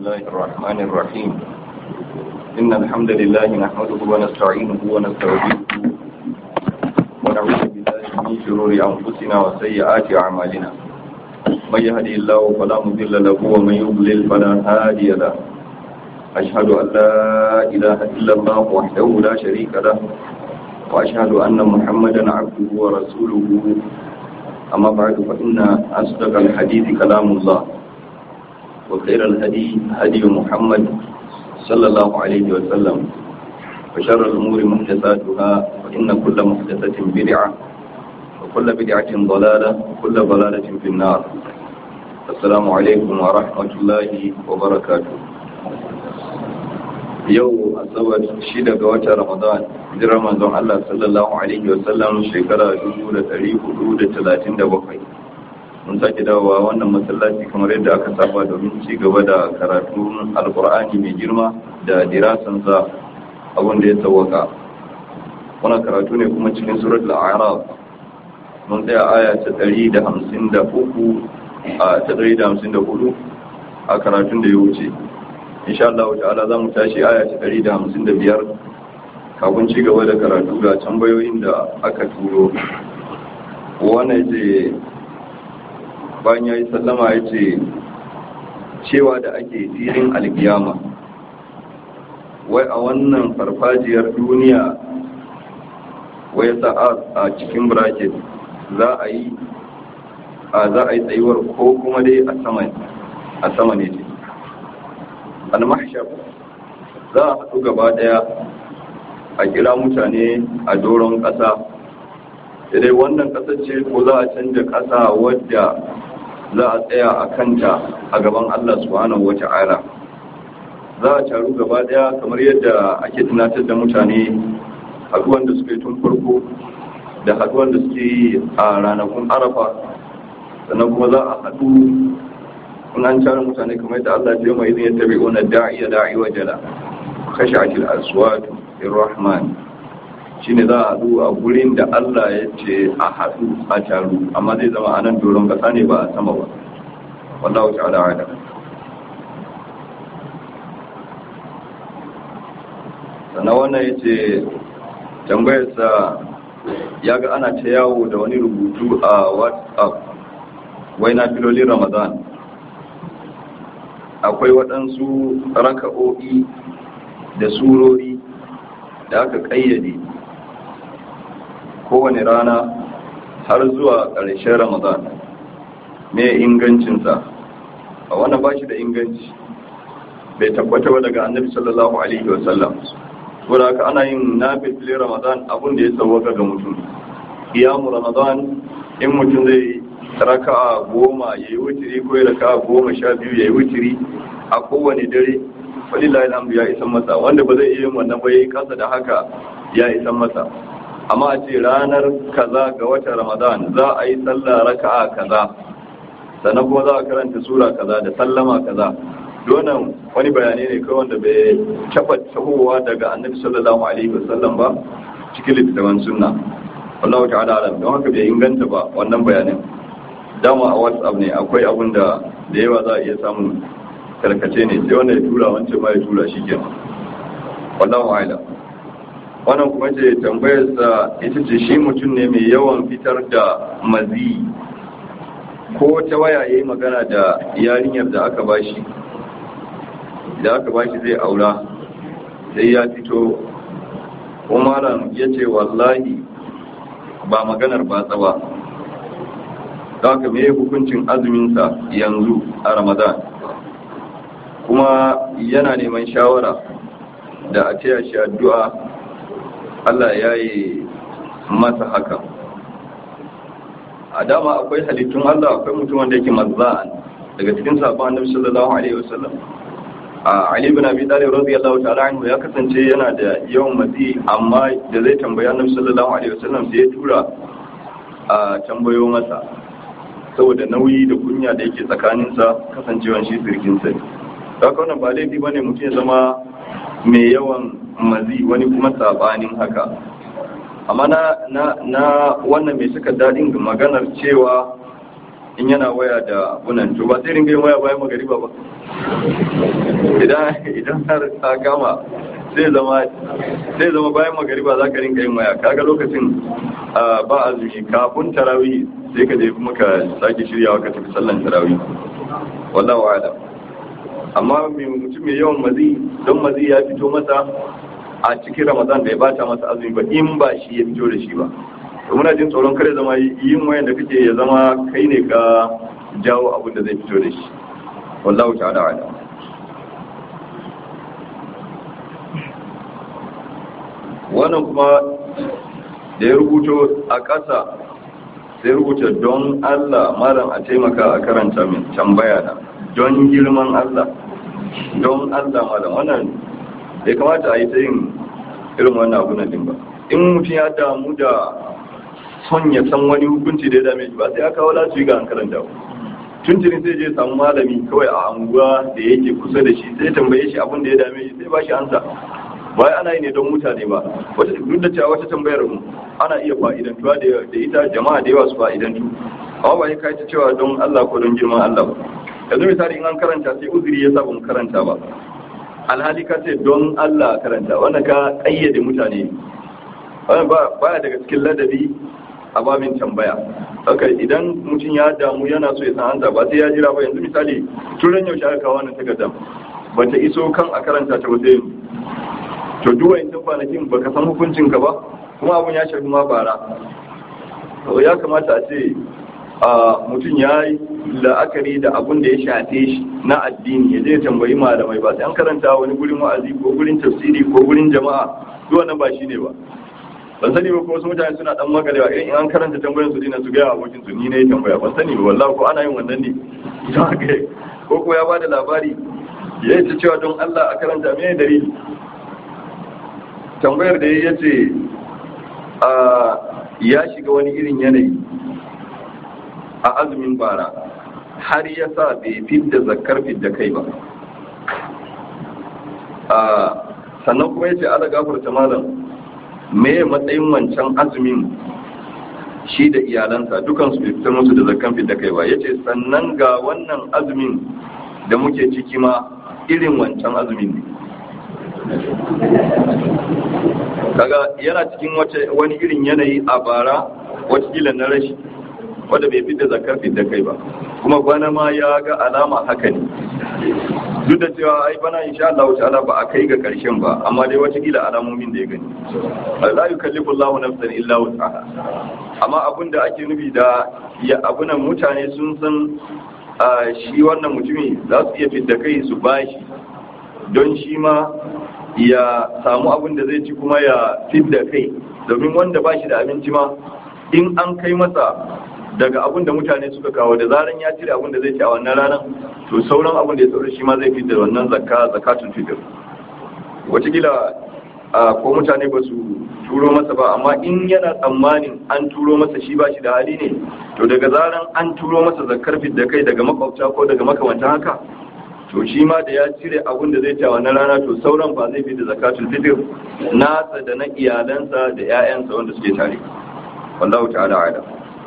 الله الرحمن الرحيم إن الحمد لله نحمده ونستعينه ونستغفره ونعوذ بالله من شرور أنفسنا وسيئات أعمالنا من يهدي الله فلا مضل له ومن يضلل فلا هادي له أشهد أن لا إله إلا الله وحده لا شريك له وأشهد أن محمدا عبده ورسوله أما بعد فإن أصدق الحديث كلام الله وخير الهدي هدي محمد صلى الله عليه وسلم وشر الأمور محدثاتها فإن كل محدثة بدعة وكل بدعة ضلالة وكل ضلالة في النار السلام عليكم ورحمة الله وبركاته yau asabar shida ga watan ramadan hijirar manzon Allah sallallahu alaihi wasallam shekara 1437 mun sake dawowa wannan masallaci kamar yadda aka saba domin ci gaba da karatun alkur'ani mai girma da dirasansa abin da ya tsawaka wannan karatu ne kuma cikin surat al-a'raf mun tsaya aya ta 153 a ta 154 a karatun da ya wuce insha Allah ta'ala za mu tashi aya ta 155 kafin ci gaba da karatu ga tambayoyin da aka turo wannan ce bayan ya yi sallama ya ce cewa da ake filin alkiyama wai a wannan farfajiyar duniya wai sa'a a cikin bracket za a yi a za a yi tsayuwar ko kuma dai a sama ne ce almahshar za a haɗu gaba ɗaya a kira mutane a doron ƙasa dai wannan ƙasar ce ko za a canja ƙasa wadda za a tsaya a kanta a gaban Allah subhanahu wa ta'ala za a taru gaba ɗaya kamar yadda ake tunatar da mutane haɗuwan da suka yi tun farko da haɗuwan da suke yi a ranakun arafa sannan kuma za a haɗu an tara mutane kamar da Allah ya mai yin tabi ona da'iya da'i wa jala khashatil aswat irrahman shine za a zo a gurin da Allah ya ce a haɗu a taru amma zai zama a nan doron kasa ne ba a sama ba wallahu ta'ala ala sannan wannan ya ce tambayarsa ya ga ana ta yawo da wani rubutu a whatsapp wai na filolin ramadan akwai waɗansu raka'o'i da surori da aka ƙayyade kowane rana har zuwa ƙarshen ramadan me ingancinsa a wannan ba shi da inganci bai tabbata ba daga annabi sallallahu alaihi wasallam saboda haka ana yin nafil ramadan abun da ya sauwaka ga mutum iyamu ramadan in mutum zai raka'a goma ya yi wutiri ko ya raka'a goma sha biyu ya yi wutiri a kowane dare falilahi alhamdu ya isan masa wanda ba zai iya yin wannan ba ya yi kasa da haka ya isan masa amma a ce ranar kaza ga watan ramadan za a yi sallah raka'a kaza sannan kuma za a karanta sura kaza da sallama kaza donan wani bayani ne kawai wanda bai taɓa tahowa daga annabi sallallahu alaihi wasallam ba cikin littattafan sunna wallahu ta'ala alam don haka bai inganta ba wannan bayanin dama a whatsapp ne akwai abun da da yawa za a iya samun karkace ne sai wanda ya tura wancan ma ya tura shi ke wallahu a'lam wannan kuma ce tambayarsa ita ce shi mutum ne mai yawan fitar da mazi ko ta waya yayi magana da yarinyar da aka bashi da aka bashi zai aura sai ya fito umaran ya ce wallahi ba maganar batsa ba da haka me hukuncin azuminsa yanzu a ramadan kuma yana neman shawara da a taya shi addu'a allah ya yi masa haka a dama akwai halittun allah akwai mutum wanda yake mazza'an daga cikin sabon annabi sallallahu alaihi wasallam a ali bin abi talib radiyallahu ta'ala anhu ya kasance yana da yawan mazi amma da zai tambayi annabi sallallahu alaihi wasallam sai ya tura a tambayo masa saboda nauyi da kunya da yake tsakaninsa kasancewan shi sirkinsa ne da haka wannan ba laifi bane mutum ya zama mai yawan mazi wani kuma sabanin haka amma na na na wannan mai suka daɗin maganar cewa in yana waya da abunan to ba sai ringa yin waya bayan magariba ba idan idan har ta kama sai zama sai zama bayan magariba za ka ringa yin waya kaga lokacin ba azumi kafin tarawih sai ka je kuma ka sake shiryawa ka tafi sallan tarawih wallahu a'lam amma mai mutum mai yawan mazi don mazi ya fito masa a cikin ramadan bai bata masa azumi ba in ba shi ya fito da shi ba to muna jin tsoron kare zama yin wayan da kake ya zama kai ne ka jawo abin da zai fito da shi wallahu ta'ala a'lam wannan kuma da ya rubuto a ƙasa sai rubuta don Allah malam a taimaka a karanta min tambaya na don girman Allah don Allah malam wannan bai kamata a yi ta yin irin wannan abu na din ba in mutum ya damu da son ya san wani hukunci da ya dame shi ba sai ya kawo lasu ga an karanta ba tuntunin sai je samu malami kawai a anguwa da yake kusa da shi sai tambaye shi abin da ya dame shi sai ba shi ansa bai ana yi ne don mutane ba duk da cewa wata tambayar ana iya fa'idantuwa da ita jama'a da yawa su fa'idantu amma ba ya kai ta cewa don Allah ko don girman Allah ba yanzu misali in an karanta sai uzuri ya sa ba mu karanta ba alhali ka ce don Allah karanta wanda ka kayyade mutane wannan ba ya daga cikin ladabi a babin tambaya haka idan mutum ya damu yana so ya san ansa ba sai ya jira ba yanzu misali turan yaushe aka kawo wannan takardar ba ta iso kan a karanta ta ba sai to duk wayancan kwanakin baka san hukuncin ka ba kuma abun ya shafi ma bara to ya kamata a ce a mutum ya yi la'akari da abun da ya shafe shi na addini ya je tambayi malamai ba sai an karanta wani gurin wa'azi ko gurin tafsiri ko gurin jama'a duk wannan ba shine ba ban sani ba ko wasu mutane suna dan magalewa irin in an karanta tambayoyin su dina su ga abokin su ni ne tambaya ban sani ba wallahi ko ana yin wannan ne to haka ko ko ya bada labari ya yi cewa don Allah a karanta me dalili tambayar da ya ce ya shiga wani irin yanayi a azumin bara har ya sa bai fidda zakar fidda kai ba sannan kuma ya ce ala gafarta malam me matsayin wancan azumin shi da iyalansa dukansu bai fitar musu da zakkan fidda kai ba ya ce sannan ga wannan azumin da muke ciki ma irin wancan azumin ne kaga yana cikin wani irin yanayi a bara watakila na rashi wadda bai fidda zakar fidda kai ba kuma bana ma ya ga alama haka ne duk da cewa ai bana insha Allah ta'ala ba a kai ga karshen ba amma dai watakila alamomin da ya gani la yukallifu Allahu nafsan illa wus'aha amma abin da ake nufi da ya abunan mutane sun san shi wannan mutumi za su iya fidda kai su bashi don shi ma ya samu abin da zai ci kuma ya fidda kai domin wanda ba shi da abinci ma in an kai masa daga abin da mutane suka kawo da zaran ya cire abin da zai ci a wannan ranar to sauran abin da ya sauri shi ma zai fidda wannan zakka zakatun fitr wataƙila ko mutane ba su turo masa ba amma in yana tsammanin an turo masa shi ba shi da hali ne to daga zaran an turo masa zakkar fidda kai daga makwabta ko daga makamantan haka to shi ma da ya cire abin da zai ci a wannan rana to sauran ba zai fi da zakatul fitr nasa da na iyalansa da 'ya'yansa wanda suke tare wallahu ta'ala ala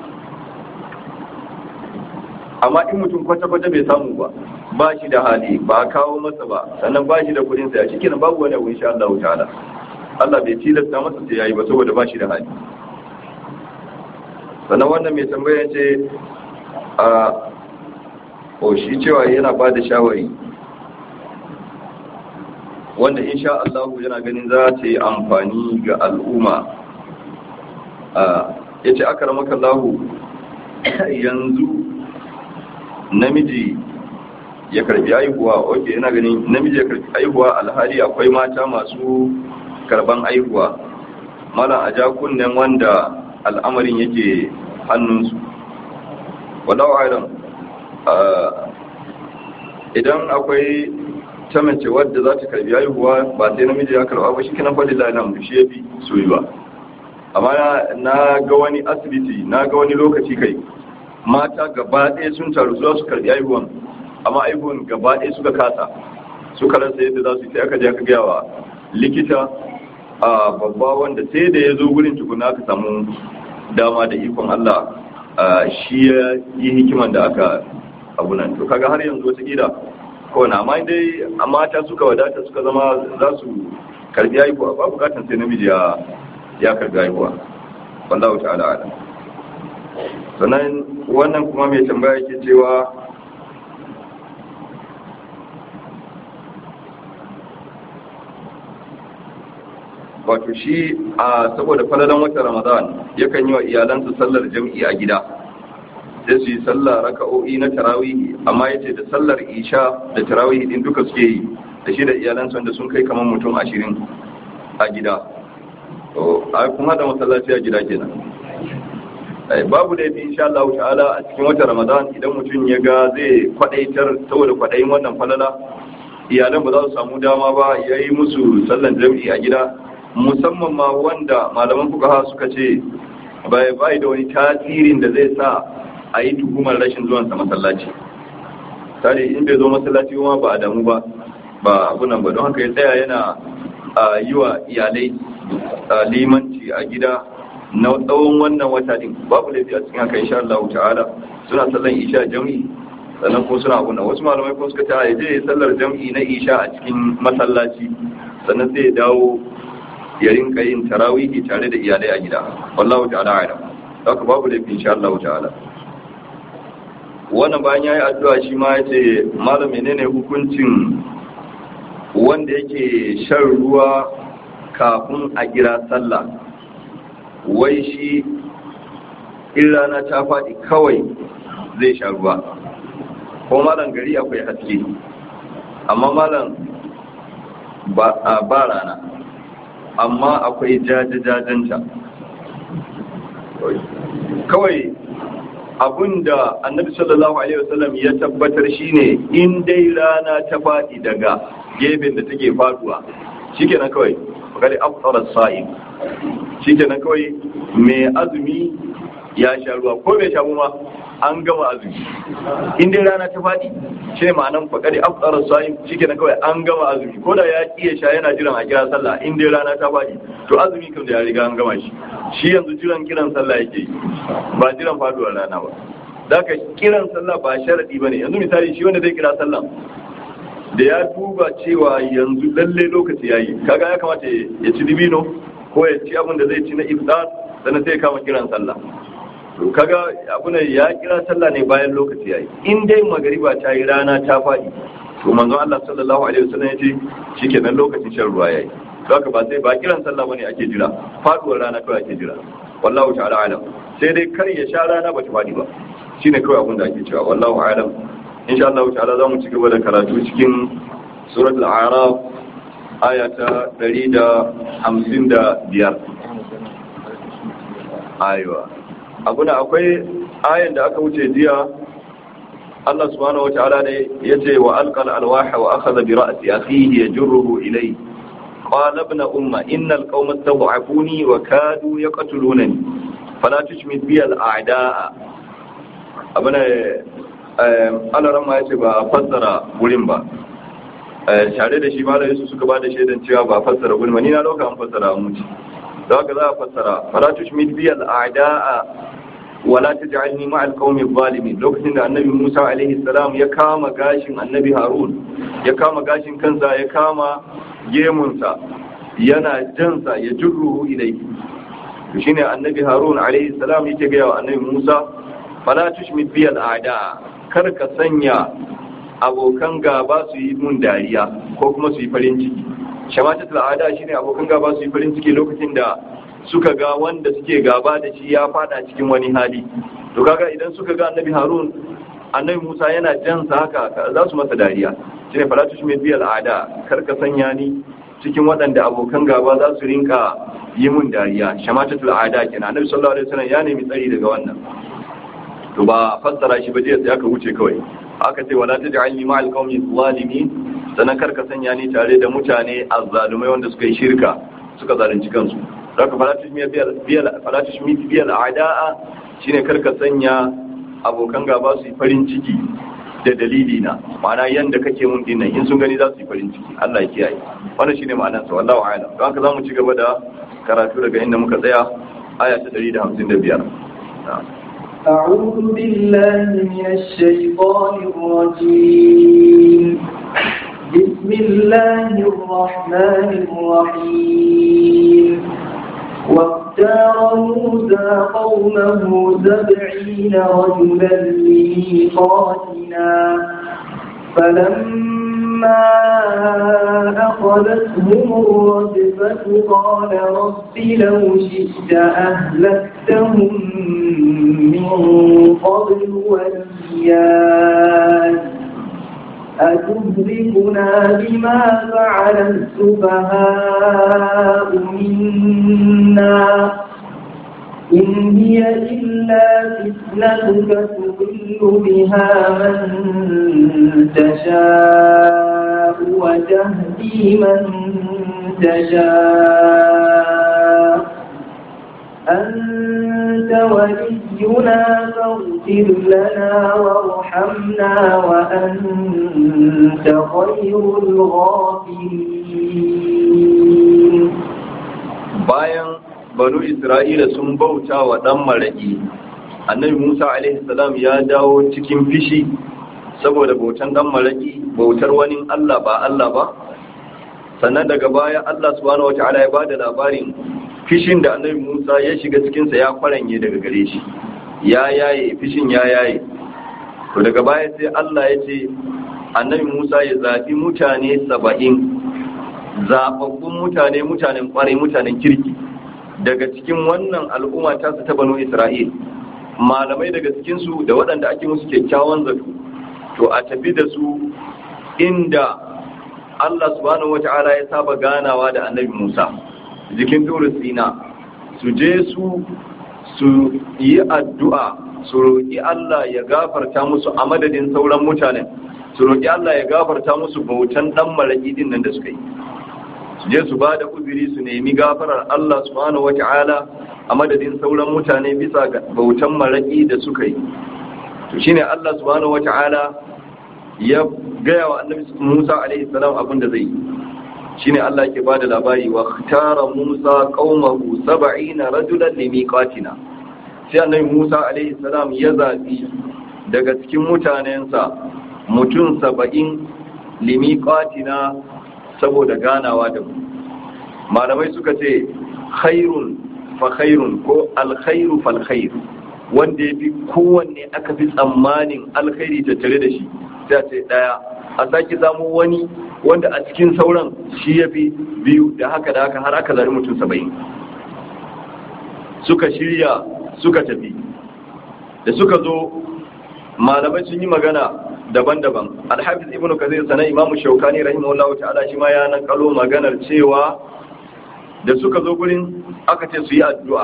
amma in mutum kwata-kwata bai samu ba ba shi da hali ba kawo masa ba sannan ba shi da kudin sa shi kenan babu wani abu insha Allah ta'ala Allah bai tilasta masa sai yayi ba saboda ba shi da hali sannan wannan mai tambaya ce a ko shi cewa yana ba da shawari wanda insha Allah yana ganin za ta yi amfani ga al'umma ya ce aka ramaka lahu yanzu namiji ya karbi aihuwa ok yana ganin namiji ya karbi aihuwa alhali akwai mata masu karban aihuwa mala a jakunan wanda al'amarin yake hannunsu wadau alam idan akwai ta mace wadda za ta karbi haihuwa ba sai namiji ya karba ba shi kinan faɗi lalata shi ya fi soyuwa amma na ga wani asibiti na ga wani lokaci kai mata gaba ɗaya sun taru za su karbi haihuwan amma haihuwan gaba ɗaya suka kasa suka rasa yadda za su yi aka je aka gaya wa likita a babba wanda sai da ya zo gurin tukuna aka samu dama da ikon Allah shi ya yi hikiman da aka abunan to kaga har yanzu wata kila kowane amma dai mata suka wadata suka zama za su karbi haihuwa ba bukatan sai namiji ya ya karbi haihuwa wallahu ta'ala ala sannan wannan kuma mai tambaya yake cewa wato shi a saboda falalan watan ramadan yakan yi wa iyalansa sallar jam'i a gida sai su yi sallah raka'o'i na tarawihi amma yace da sallar isha da tarawihi din duka suke yi da shi da iyalansa wanda sun kai kamar mutum ashirin a gida to a kuma da masallaci a gida kenan babu da yafi insha Allah ta'ala a cikin watan ramadan idan mutum ya ga zai kwadaitar saboda kwadayin wannan falala iyalan ba za su samu dama ba yayi musu sallan jam'i a gida musamman ma wanda malaman fukaha suka ce bai bai da wani tasirin da zai sa a yi tuhumar rashin zuwansa masallaci tare in bai zo masallaci kuma ba a damu ba ba abunan ba don haka ya tsaya yana yi wa iyalai limanci a gida na tsawon wannan wata din babu laifi a cikin haka insha Allah ta'ala suna sallan isha jam'i sannan ko suna abunan wasu malamai ko suka ta je sallar jam'i na isha a cikin masallaci sannan sai ya dawo ya rinka yin tarawihi tare da iyalai a gida wallahu ta'ala a'lam haka babu laifi insha Allah ta'ala wannan bayan yayi addu'a shi ma yace malam menene hukuncin wanda yake shan ruwa kafin a kira sallah wai shi in rana ta faɗi kawai zai sha ruwa ko malam gari akwai haske amma malam ba rana amma akwai jajajajanta kawai abinda annabi sallallahu alaihi wasallam ya tabbatar shine in dai rana ta faɗi daga gefen da take faduwa shikenan kawai kare afsara sa'im shikenan kawai mai azumi ya sha ruwa ko bai sha ma an gama azumi in dai rana ta faɗi shi ne ma'anan faƙari afsara sa'im shikenan kawai an gama azumi ko da ya iya sha yana jiran a kira sallah in dai rana ta faɗi to azumi kan da ya riga an gama shi shi yanzu jiran kiran sallah yake yi ba jiran faduwar rana ba da ka kiran sallah ba sharadi ba ne yanzu misali shi wanda zai kira sallah da ya duba cewa yanzu lalle lokaci ya yi kaga ya kamata ya ci dibino ko ya ci abin da zai ci na iftar sannan sai ya kama kiran sallah to kaga abu ne ya kira sallah ne bayan lokaci ya yi in dai magariba ta yi rana ta faɗi to manzon Allah sallallahu alaihi wasallam ya ce shikenan lokacin shan ruwa yayi to haka ba sai ba kiran sallah bane ake jira faduwar rana kawai ake jira wallahu ta'ala alam sai dai kar ya sha rana ba ta faɗi ba shine kawai abin da ake cewa wallahu alam insha Allah ta'ala za mu ci gaba da karatu cikin suratul a'raf aya ta 155 aiwa abuna akwai ayan da aka wuce jiya Allah subhanahu wata'ala ne yace wa alqal alwaha wa akhadha bi ra'si akhihi yajruhu ilayhi qala ibn umma innal qauma istad'afuni wa kadu yaqtulunani fala tushmit bi al a'da'a abuna Allah ran ma yace ba fassara wurin ba tare da shi malai su suka bada shaidan cewa ba fassara wurin ba ni na dauka an fassara muci da haka za a fassara fala tushmit bi al a'da'a wala taj'alni ma al qaumi zalimin lokacin da annabi Musa alaihi salam ya kama gashin annabi Harun ya kama gashin kansa ya kama gemunsa yana jansa ya jurruhu ilayhi to shine annabi Harun alaihi salam yake ga wa annabi Musa fala tushmit bi al a'da'a kar ka sanya abokan gaba su yi mun dariya ko kuma su yi farin ciki shamatatul ada shine abokan gaba su yi farin ciki lokacin da suka ga wanda suke gaba da shi ya fada cikin wani hali to kaga idan suka ga annabi harun annabi musa yana jansa haka za su masa dariya shine falatush min biyal ada kar ka sanya ni cikin waɗanda abokan gaba za su rinka yi mun dariya shamatatul ada kenan annabi sallallahu alaihi wasallam ya nemi tsari daga wannan to ba fassara shi ba jiya sai aka wuce kawai aka ce wala taj'alni ma'al qaumi zalimin sanan kar ka sanya ni tare da mutane azzalumai wanda suka yi shirka suka zalunci kansu haka falatush mi biyal a'da'a shine kar ka sanya abokan gaba su yi farin ciki da dalili na ma'ana yanda kake mun dinnan in sun gani za su yi farin ciki Allah ya kiyaye wannan shine ma'anar sa wallahi a'lam don haka zamu ci gaba da karatu daga inda muka tsaya aya ta 155 أعوذ بالله من الشيطان الرجيم بسم الله الرحمن الرحيم واختار موسى قومه سبعين رجلا لميقاتنا فلما أخذتهم الرجفة قال رب لو شئت أهلكتهم من قبل وإياي أتهلكنا بما فعل السفهاء منا إن هي إلا فتنتك تضل بها من تشاء وتهدي من تشاء أنت ولينا فاغفر لنا وارحمنا وأنت خير الغافرين bayan banu isra'ila sun bauta wa ɗan maraƙi annabi musa alaihi salam ya dawo cikin fishi saboda bautan ɗan maraƙi bautar wani allah ba allah ba sannan daga baya allah subhanahu wa ta'ala ya ba da labarin fishin da annabi musa ya shiga cikinsa ya kwaranye daga gare shi ya yaye fishin ya yaye to daga baya sai allah ya ce annabi musa ya zaɓi mutane saba'in zaɓaɓɓun mutane mutanen ƙwarai mutanen kirki daga cikin wannan al'umma ta su ta banu isra'il malamai daga cikinsu da waɗanda ake musu kyakkyawan zato to a tafi da su inda Allah subhanahu wata'ala ya saba ganawa da annabi Musa jikin turu sina su je su su yi addu'a su roƙi Allah ya gafarta musu a madadin sauran mutanen su roƙi Allah ya gafarta musu bautan ɗan maraƙi din nan da suka yi su je su ba da uzuri su nemi gafarar Allah subhanahu wata'ala a madadin sauran mutane bisa ga bautan maraƙi da suka yi to shine Allah subhanahu wata'ala ya gaya wa annabi Musa alaihi salam abin da zai yi shine Allah yake bada labari wa tara Musa qaumahu 70 rajulan limiqatina sai annabi Musa alaihi salam ya zabi daga cikin mutanensa mutum 70 limiqatina saboda ganawa da mu malamai suka ce khairun fa khairun ko alkhairu fal khair wanda ya fi kowanne aka fi tsammanin alkhairi tattare da shi sai a ce daya a sake samu wani wanda a cikin sauran shi ya fi biyu da haka da haka har aka zari mutum saba'in suka shirya suka tafi da suka zo malamai sun yi magana daban-daban alhafiz ibnu kazir sanan imamu shaukani rahimahullahu ta'ala shi ma ya nakalo maganar cewa da suka zo gurin aka ce su yi addu'a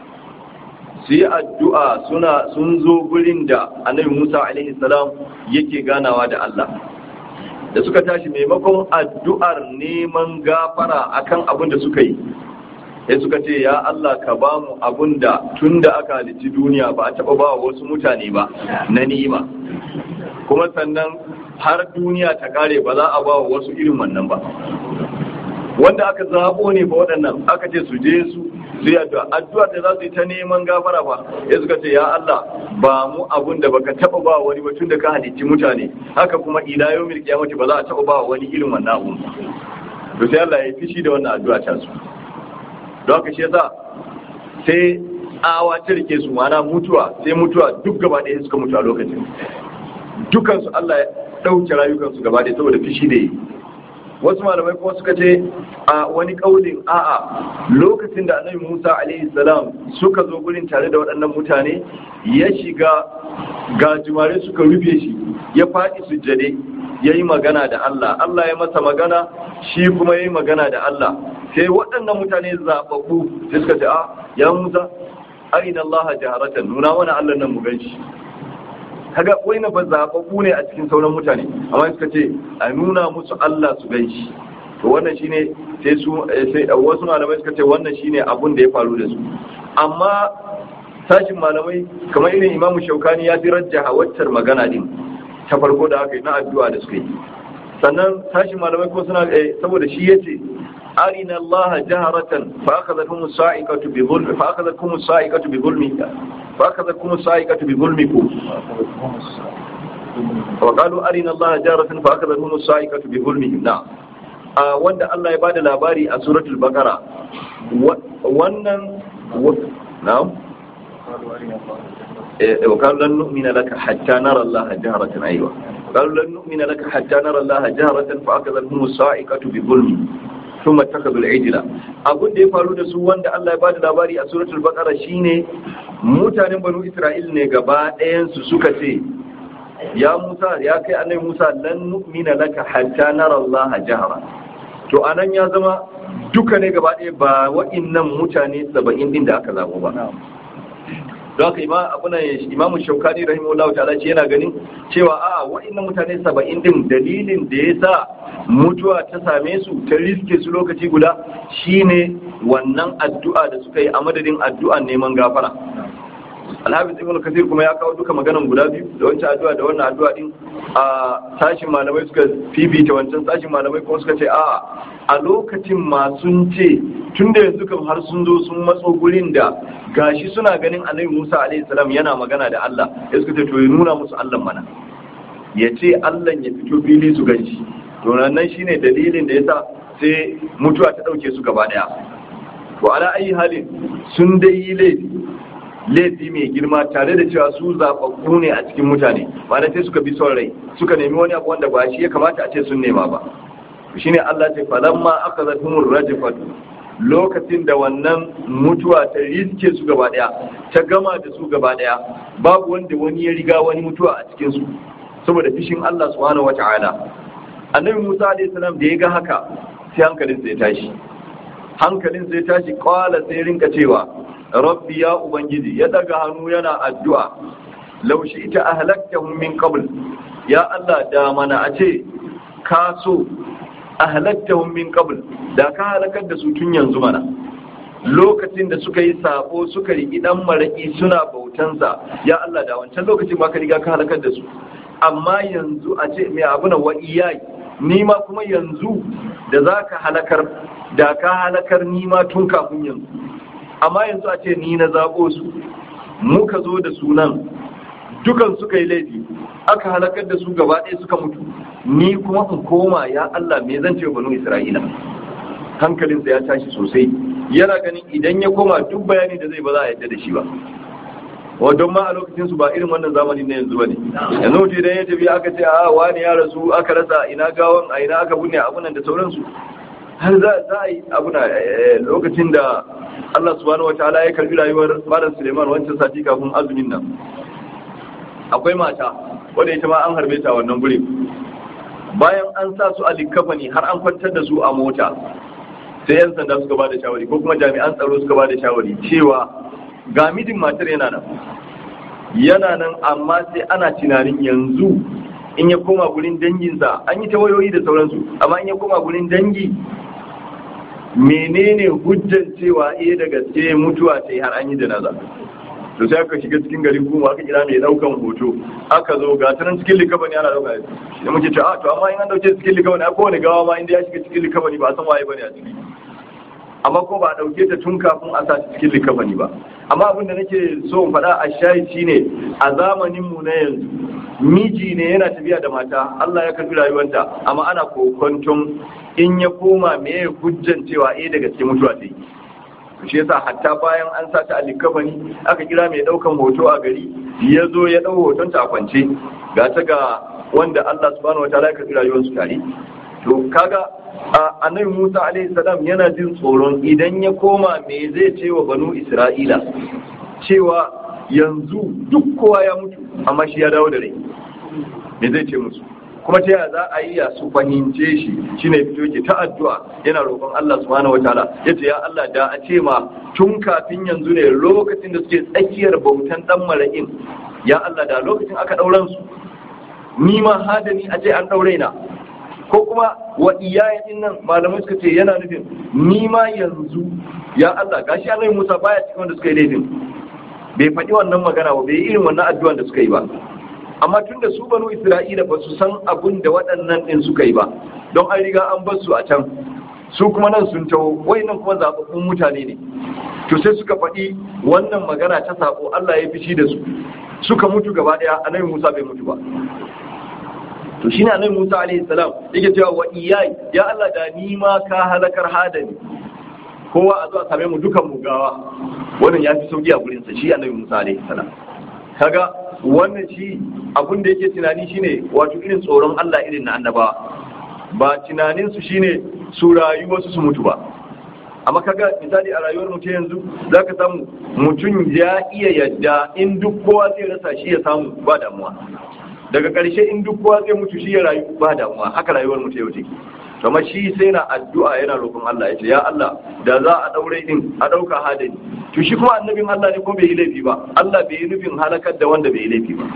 su yi addu'a suna sun zo gurin da annabi Musa alaihi salam yake ganawa da Allah da suka tashi maimakon addu'ar neman gafara akan abin da suka yi sai suka ce ya Allah ka ba mu abin da tun da aka halitti duniya ba a taɓa ba wasu mutane ba na ni'ima kuma sannan har duniya ta kare ba za a ba wasu irin wannan ba wanda aka zaɓo ne ba waɗannan aka ce su je su su yi addu'a addu'a da za su yi ta neman gafara ba ya suka ce ya Allah ba mu abun da baka taba ba wani ba tun da ka halicci mutane haka kuma ila yawmil qiyamati ba za a taba ba wani irin wannan abun to sai Allah ya fishi da wannan addu'a ta su don haka shi yasa sai awa ta rike su mana mutuwa sai mutuwa duk gaba ɗaya suka mutu a lokacin dukansu Allah ya ɗauke rayukansu gaba ɗaya saboda fishi da yi wasu malamai kuma suka ce a wani kaulin a'a lokacin da annabi Musa alaihi salam suka zo gurin tare da waɗannan mutane ya shiga gajimare suka rufe shi ya faɗi sujjade ya yi magana da Allah Allah ya masa magana shi kuma ya yi magana da Allah sai waɗannan mutane zaɓaɓɓu sai suka ce a ya Musa arina Allah jaharatan nuna mana Allah nan mu gan shi kaga wai na ba zaɓaɓɓu ne a cikin sauran mutane amma suka ce a nuna musu Allah su gan shi to wannan shine sai su sai wasu malamai suka ce wannan shine abun da ya faru da su amma sashin malamai kamar irin Imam Shaukani ya fi rajjaha waccar magana din ta farko da aka yi na addu'a da suka yi sannan sashin malamai ko suna saboda shi yace arina Allah jaharatan fa akhadhatuhum as-sa'iqatu bi dhulmi fa akhadhatuhum as-sa'iqatu bi dhulmi fa akhadhatkum as-sa'iqatu bi dhulmikum wa qalu arina Allah jaratan fa akhadhatkum as-sa'iqatu bi dhulmihim na wanda Allah ya bada labari a suratul baqara wannan na'am وقالوا لن نؤمن لك حتى نرى الله جهرة أيوة قالوا لن نؤمن لك حتى نرى الله جهرة فأخذتهم الصاعقة بظلم ثم اتخذوا العجلة abin da ya faru da su wanda Allah ya bada labari a suratul baqara shine mutanen banu Isra'il ne gaba ɗayan su suka ce ya Musa ya kai annabi Musa lan nu'mina laka hatta nara Allah jahra to anan ya zama duka ne gaba ɗaya ba wa'innan mutane 70 din da aka zabo ba don haka imamu shaukani rahimahullahu ta'ala ce yana ganin cewa a wa'annan mutane saba'in din dalilin da ya sa mutuwa ta same su ta riske su lokaci guda shine wannan addu'a da suka yi a madadin addu'an neman gafara alhabis ibn kasir kuma ya kawo duka maganan guda biyu da wancan addu'a da wannan addu'a din a sashin malamai suka fifita wancan sashin malamai kuma suka ce a a lokacin masu ce tun da yanzu kam har sun zo sun matso gurin da gashi suna ganin annabi Musa alaihi salam yana magana da Allah ya suka ce to ya nuna musu Allah mana ya ce Allah ya fito fili su ganshi to nan shine dalilin da yasa sai mutuwa ta dauke su gaba daya to ala ayi halin sun dai yi laifi laifi mai girma tare da cewa su zaɓaɓɓu ne a cikin mutane ma'ana sai suka bi son rai suka nemi wani abu wanda ba shi ya kamata a ce sun nema ba shine Allah ce falamma aka zafin rajifat lokacin da wannan mutuwa ta riske su gaba daya ta gama da su gaba daya babu wanda wani ya riga wani mutuwa a cikin su saboda fishin Allah subhanahu wata'ala annabi Musa alaihi salam da ya ga haka sai hankalin sai tashi hankalin sai tashi kwala sai rinka cewa rabbi ya ubangiji ya daga hannu yana addu'a laushi ita ahlaktahum min qabl ya Allah da mana a ce ka so ahlaktahum min qabl da ka halakar da su tun yanzu mana lokacin da suka yi sabo suka riki dan maraki suna bautansa ya Allah da wancan lokacin ma ka riga ka halakar da su amma yanzu a ce mai abu na wa iyai ni ma kuma yanzu da za ka halakar da ka halakar ni ma tun kafin yanzu amma yanzu a ce ni na zaɓo su muka zo da sunan dukan suka yi laifi aka halakar da su gaba ɗaya suka mutu ni kuma in koma ya Allah me zan ce wa banu Isra'ila hankalinsa ya tashi sosai yana ganin idan ya koma duk bayani da zai ba za a yadda da shi ba wa don ma a lokacin su ba irin wannan zamanin na yanzu bane yanzu mutum idan ya tafi aka ce a wani ya rasu aka rasa ina gawan a ina aka bunne abunan da sauransu har za a yi abuna lokacin da Allah subhanahu wa ta'ala ya karbi rayuwar Malam Suleiman wancan sati kafin azumin nan akwai mata wadda ita ma an harbe ta wannan guri bayan an sa su a likkafani har an kwantar da su a mota sai yan sanda suka ba da shawari ko kuma jami'an tsaro suka ba da shawari cewa ga midin matar yana nan yana nan amma sai ana tunanin yanzu in ya koma gurin danginsa an yi ta wayoyi da sauransu amma in ya koma gurin dangi menene hujjan cewa eh da gaske mutuwa sai har an yi janaza to sai aka shiga cikin gari kuma aka kira mai daukan hoto aka zo ga tanan cikin likabani ana dauka da muke ce a to amma in an dauke cikin likabani a kowane gawa ma inda ya shiga cikin likabani ba a san waye bane a ciki amma ko ba a dauke ta tun kafin a sa cikin likabani ba amma abin da nake so in faɗa a shayi shine a zamanin mu na yanzu miji ne yana tafiya da mata Allah ya karbi rayuwarta amma ana kokonton in ya koma me hujjan cewa eh daga cikin mutuwa ta yi shi yasa hatta bayan an sa ta alikafani aka kira mai daukan hoto a gari ya zo ya dau hoton ta a kwance ga ta ga wanda Allah subhanahu wataala ya karbi rayuwar su tare to kaga annabi Musa alaihi salam yana jin tsoron idan ya koma me zai ce wa banu Isra'ila cewa yanzu duk kowa ya mutu amma shi ya dawo da rai me zai ce musu kuma ta yaya za a yi ya su fahimce shi shine fito yake ta addu'a yana roƙon Allah subhanahu wataala yace ya Allah da a ce ma tun kafin yanzu ne lokacin da suke tsakiyar bautan dan mara'in ya Allah da lokacin aka dauran su ni ma hadani a ce an daure na ko kuma wa iyayen nan malamai suka ce yana nufin ni ma yanzu ya Allah gashi annabi Musa baya cikin wanda suka yi laifin bai faɗi wannan magana ba bai yi irin wannan addu'an da suka yi ba amma tun da su banu isra'ila ba su san abun da waɗannan ɗin suka yi ba don an riga an bar su a can su kuma nan sun taho wayannan kuma zababbun mutane ne to sai suka faɗi wannan magana ta sako Allah ya fishi da su suka mutu gaba daya annabi Musa bai mutu ba to shine annabi Musa alaihi salam yake cewa wa iyai ya Allah da ni ma ka halakar hadani kowa a zo a same mu dukan mu gawa wannan ya fi sauki a gurin sa shi annabi Musa alaihi salam kaga wannan shi abin da yake tunani shine wato irin tsoron Allah irin na annabawa ba tunanin su shine su rayu wasu su mutu ba amma kaga misali a rayuwar mutum yanzu zaka samu mutum ya iya yadda in duk kowa zai rasa shi ya samu ba damuwa daga ƙarshe in duk kowa zai mutu shi ya rayu ba damuwa haka rayuwar mutum yau take kamar shi sai na addu'a yana roƙon Allah ya ce ya Allah da za a daure din a ɗauka hadari to shi kuma annabin Allah ne ko bai yi laifi ba Allah bai yi nufin halakar da wanda bai yi laifi ba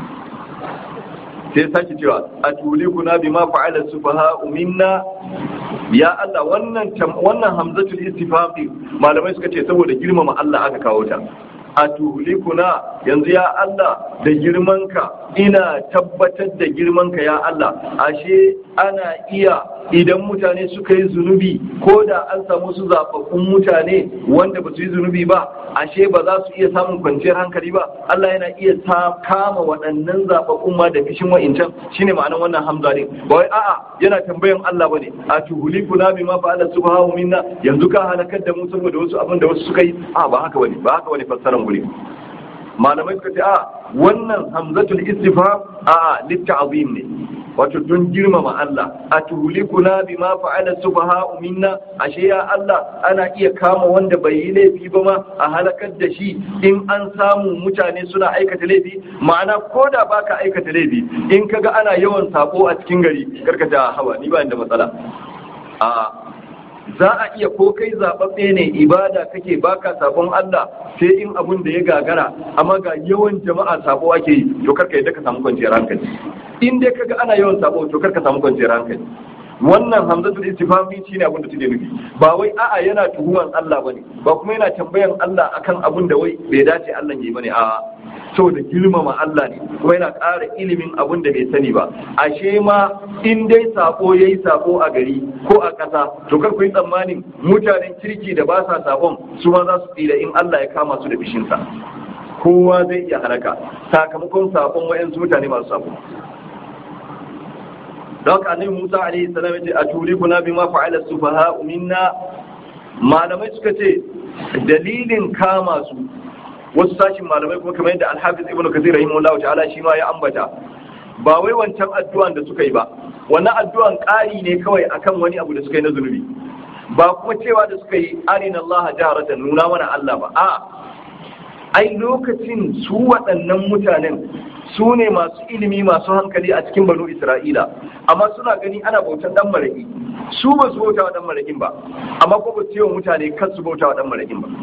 sai sake cewa a tulikuna bima fa'ala sufaha minna ya Allah wannan wannan hamzatul istifham malamai suka ce saboda girmama Allah aka kawo ta a tulikuna yanzu ya Allah da girmanka ina tabbatar da girmanka ya Allah ashe ana iya idan mutane suka yi zunubi ko da an samu su zaɓaɓɓun mutane wanda ba su yi zunubi ba ashe ba za su iya samun kwanciyar hankali ba Allah yana iya kama waɗannan zaɓaɓɓun ma da fishin wa'incan shine ma'anar wannan hamza ne ba wai a'a yana tambayan Allah bane a tuhulikuna bima fa'ala subhanahu minna yanzu ka halakar da mu saboda wasu abin da wasu suka yi a ba haka bane ba haka bane fassarar guri malamai suka ce a wannan hamzatul istifham a litta'zim ne wato don girmama Allah a tuhulikuna bima fa'ala sufaha minna ashe ya Allah ana iya kama wanda bai yi laifi ba ma a halakar da shi in an samu mutane suna aikata laifi ma'ana ko da baka aikata laifi in kaga ana yawan sako a cikin gari karkata hawa ni ba da matsala a za a iya ko kai zaɓaɓɓe ne ibada kake baka sabon Allah sai in abun da ya gagara amma ga yawan jama'a sabo ake yi to karka yadda ka samu kwanciyar hankali in dai kaga ana yawan sabo to karka samu kwanciyar hankali wannan hamzatul istifhami shine abin da take nufi ba wai a'a yana tuhuman Allah bane ba kuma yana tambayan Allah akan abin da wai bai dace Allah yi bane a'a saboda girmama Allah ne kuma yana ƙara ilimin abin da bai sani ba ashe ma in dai sako yayi sako a gari ko a ƙasa to kar ku yi tsammanin mutanen kirki da ba sa sakon su ma za su tsira in Allah ya kama su da bishinsa kowa zai iya halaka sakamakon sakon wa'yansu mutane masu sako don haka annabi Musa alaihi salam yace aturikuna bima fa'ala sufaha minna malamai suka ce dalilin kama su wasu sashin malamai kuma kamar yadda Al-Hafiz Ibn Kathir rahimahullahu ta'ala shi ma ya ambata ba wai wancan addu'an da suka yi ba wannan addu'an ƙari ne kawai akan wani abu da suka yi na zunubi ba kuma cewa da suka yi arina Allah jaharatan nuna mana Allah ba a ai lokacin su waɗannan mutanen su ne masu ilimi masu hankali a cikin banu isra'ila amma suna gani ana bautan dan maraki su ba su bauta wa dan marakin ba amma ko ba su yi wa mutane kan su bauta wa dan marakin ba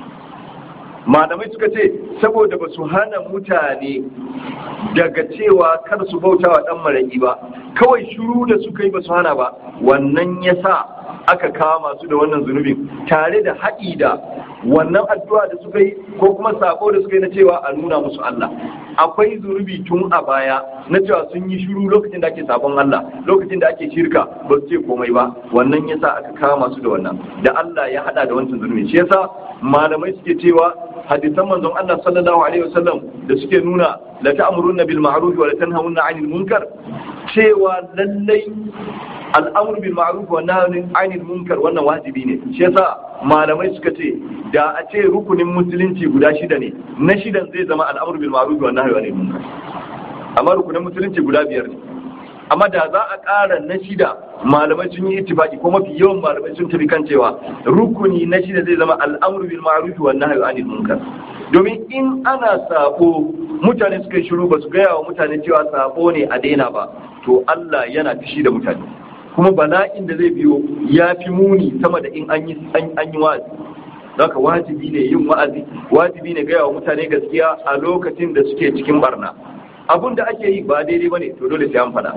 malamai suka ce saboda ba su hana mutane daga cewa kar su bauta wa dan maraki ba kawai shiru da suka yi ba su hana ba wannan ya sa aka kama su da wannan zunubin tare da haɗi da wannan addu'a da suka yi ko kuma sako da suka yi na cewa a nuna musu Allah akwai zunubi tun a baya na cewa sun yi shiru lokacin da ake sabon Allah lokacin da ake shirka ba su ce komai ba wannan yasa aka kama su da wannan da Allah ya hada da wancan zunubi shi yasa malamai suke cewa hadisan manzon Allah sallallahu alaihi wasallam da suke nuna la ta'muruna bil ma'ruf wa la tanhauna 'anil munkar cewa lallai al'amur bil ma'ruf wa nahyi 'anil munkar wannan wajibi ne shi yasa malamai suka ce da a ce rukunin musulunci guda shida ne na shidan zai zama al'amur bil ma'ruf wa nahyi 'anil munkar amma rukunin musulunci guda biyar ne amma da za a ƙara na shida malamai sun yi ittifaki ko mafi yawan malamai sun tafi kan cewa rukuni na shida zai zama al'amur bil ma'ruf wa nahyi 'anil munkar domin in ana sabo mutane suka yi shiru ba su gaya wa mutane cewa sabo ne a daina ba to Allah yana fishi da mutane kuma bala'in da zai biyo ya fi muni sama da in an yi wa'azi haka wajibi ne yin wa'azi wajibi ne gaya wa mutane gaskiya a lokacin da suke cikin barna abun da ake yi ba daidai bane to dole sai an faɗa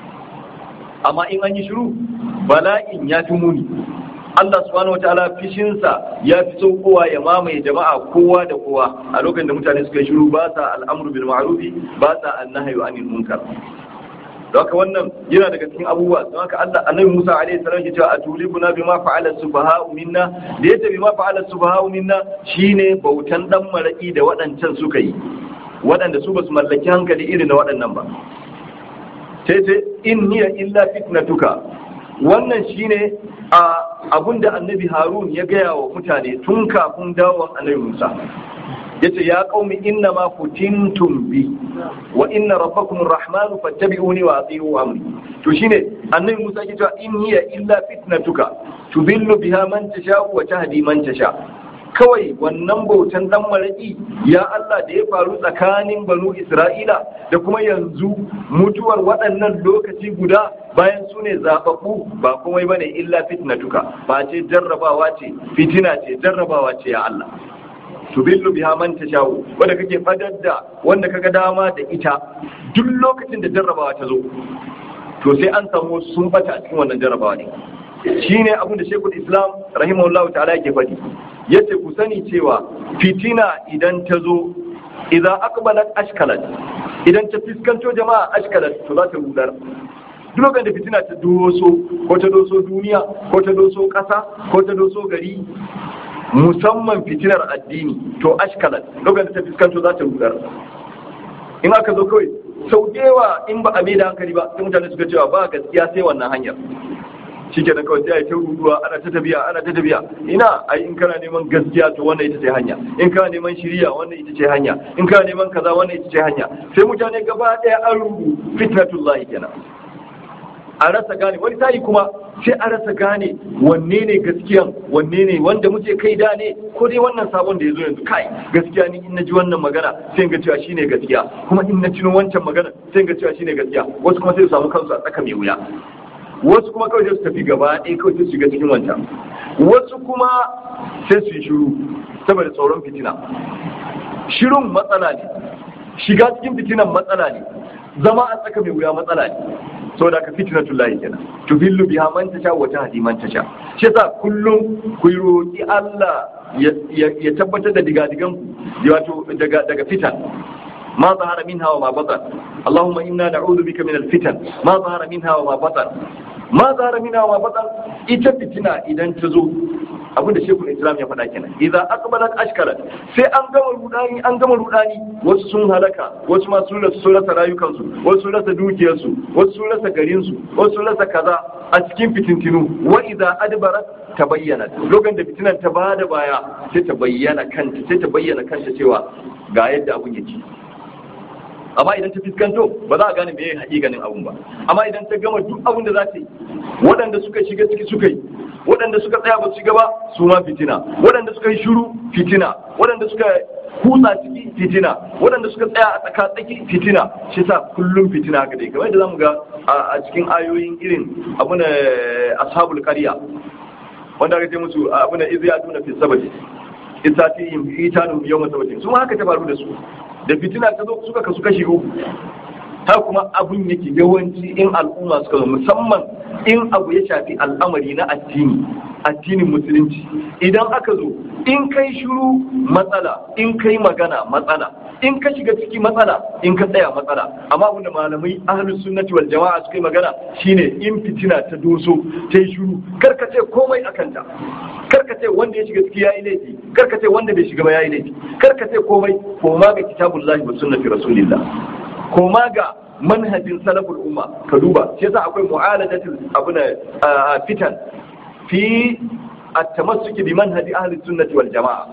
amma in an yi shiru bala'in ya fi muni Allah subhanahu wataala fishinsa ya fi saukowa ya mamaye jama'a kowa da kowa a lokacin da mutane suka yi shiru ba sa al'amru bil ma'rufi ba sa annahyu anil munkar don haka wannan yana daga cikin abubuwa don haka Allah annabi Musa alaihi salam ke cewa atulibuna bima fa'ala sufaha'u minna da yace bima fa'ala sufaha'u minna shine bautan dan maraki da waɗancan suka yi waɗanda su basu mallaki hankali irin na waɗannan ba sai sai in hiya illa fitnatuka wannan shine a abinda annabi Harun ya gaya wa mutane tun kafin dawon annabi Musa yace ya qaumi inna ma futintum bi wa inna rabbakum arrahman fattabi'uni wa ati'u amri to shine annabi Musa yake cewa in hiya illa fitnatuka tudillu biha man tasha wa tahdi man tasha kawai wannan bautan dan maraki ya Allah da ya faru tsakanin banu Isra'ila da kuma yanzu mutuwar waɗannan lokaci guda bayan su ne zaɓaɓɓu ba komai bane illa fitnatuka ba ce jarrabawa ce fitina ce jarrabawa ce ya Allah tubillu biha man tashau wanda kake fadar da wanda kaga dama da ita duk lokacin da jarrabawa ta zo to sai an samu sun bata a cikin wannan jarrabawa ne shine abin da Sheikhul Islam rahimahullahu ta'ala yake faɗi yace ku sani cewa fitina idan ta zo idan aqbalat ashkalat idan ta fiskanto jama'a ashkalat to za ta rudar duk lokacin da fitina ta doso ko ta doso duniya ko ta doso ƙasa ko ta doso gari musamman fitinar addini to ashkalat lokacin da ta fuskanto za ta rudar in aka zo kawai sau yawa in ba a mai da hankali ba sai mutane suka cewa ba gaskiya sai wannan hanyar shi ke kawai sai a yi ta ruduwa ana ta tafiya ana ta tafiya ina ai in kana neman gaskiya to wannan ita ce hanya in kana neman shiriya wannan ita ce hanya in kana neman kaza wannan ita ce hanya sai mutane gaba ɗaya an rudu fitnatullahi kenan a rasa gane wani tayi kuma sai a rasa gane wanne ne gaskiyan wanne ne wanda muke kai da ne ko dai wannan sabon da ya zo yanzu kai gaskiya ni in na ji wannan magana sai ga cewa shine gaskiya kuma in na tuno wancan magana sai ga cewa shine gaskiya wasu kuma sai su samu kansu a tsaka mai wuya wasu kuma kawai sai su tafi gaba ɗaya kawai sai su shiga cikin wancan wasu kuma sai su yi shiru saboda tsoron fitina shirun matsala ne shiga cikin fitinan matsala ne zama a tsaka mai wuya matsala ne saboda ka fitnatul lahi kenan tubillu biha man tasha wa tahdi man tasha shi yasa kullum ku roki Allah ya tabbatar da digadigan ku wato daga daga fitan ma zahara minha wa ma batan Allahumma inna na'udhu bika min al-fitan ma zahara minha wa ma batan ma zahara minha wa ma batan ita fitina idan ta zo abin da shekul islam ya faɗa kenan idan aqbalat ashkarat sai an gama rudani an gama rudani wasu sun halaka wasu ma sun rasa rasa rayukansu wasu sun rasa dukiyarsu wasu sun rasa garinsu wasu sun rasa kaza a cikin fitintinu wa idan adbarat tabayyana lokacin da fitinan ta bada baya sai ta bayyana kanta sai ta bayyana kanta cewa ga yadda abun yake amma idan ta fiskanto ba za a gane meye hakikanin abun ba amma idan ta gama duk abun da za ta yi waɗanda suka shiga ciki suka yi waɗanda suka tsaya ba su shiga ba su ma fitina waɗanda suka yi shiru fitina waɗanda suka kutsa ciki fitina waɗanda suka tsaya a tsaka tsaki fitina shi sa kullum fitina haka dai kamar yadda zamu ga a cikin ayoyin irin abu na ashabul qarya wanda aka ce musu abu na izi aduna fi sabati isatihim itanu yawma sabatin su ma haka ta faru da su da fitina ta zo suka kasu kashi uku ta kuma abun yake yawanci in al'umma suka zo musamman in abu ya shafi al'amari na addini addinin musulunci idan aka zo in kai shiru matsala in kai magana matsala in ka shiga ciki matsala in ka tsaya matsala amma abinda malamai ahlus sunnati wal jama'a suka yi magana shine in fitina ta doso ta yi shiru karka ce komai akanta karka ce wanda ya shiga ciki yayi laifi karka ce wanda bai shiga ba yayi laifi karka ce komai koma ga kitabullahi wa sunnati rasulillah koma ga manhajin salaful umma ka duba shi yasa akwai mu'alajatul abuna fitan fi at-tamassuki bi manhaji ahli sunnati wal jama'a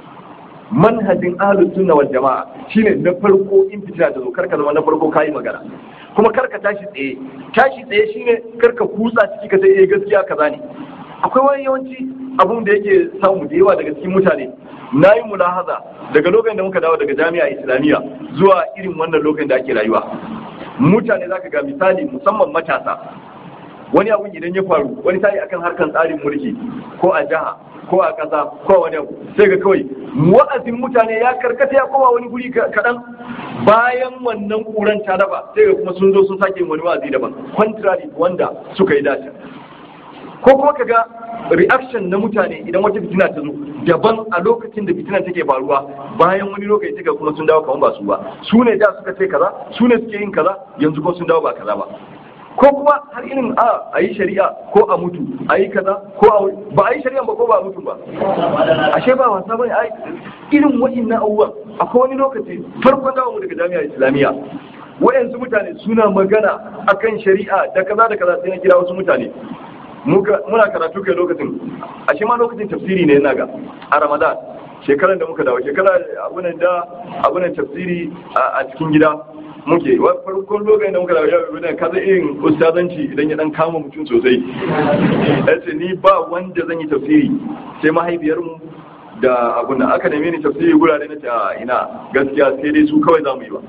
manhajin ahli sunna wal jama'a shine na farko in fitina ta zo karka zama na farko kayi magana kuma karka tashi tsaye tashi tsaye shine karka kutsa ciki ka sai eh gaskiya kaza ne akwai wani yawanci abun da yake samu da yawa daga cikin mutane na yi mulahaza daga lokacin da muka dawo daga jami'a islamiyya zuwa irin wannan lokacin da ake rayuwa mutane zaka ga misali musamman matasa wani abun idan ya faru wani tayi akan harkan tsarin mulki ko a jiha ko a ƙasa ko wani abu sai ga kawai wa'azin mutane ya karkata ya koma wani guri kaɗan bayan wannan ƙuran ta raba sai ga kuma sun zo sun sake wani wa'azi daban contrary wanda suka yi dace ko kuma kaga reaction na mutane idan wata fitina ta zo daban a lokacin da fitina take faruwa bayan wani lokaci take kuma sun dawo kamar ba su ba su ne da suka ce kaza su ne suke yin kaza yanzu ko sun dawo ba kaza ba ko kuma har irin a a yi shari'a ko a mutu a yi kaza ko a ba a yi shari'a ba ko ba a mutu ba ashe ba wasa bane ai irin wa'innan abubuwan akwai wani lokaci farkon dawo mu daga jami'a islamiyya wayansu mutane suna magana akan shari'a da kaza da kaza sai na kira wasu mutane muna karatu kai lokacin ashe ma lokacin tafsiri ne yana ga a ramadan shekaran da muka dawo shekara abunan da abunan tafsiri a cikin gida muke farkon lokacin da muka dawo yau da kaza irin ustazanci idan ya dan kama mutum sosai ya ce ni ba wanda zan yi tafsiri sai mahaifiyarmu da abun da aka neme ni tafsiri gurare na ta ina gaskiya sai dai su kawai za mu yi ba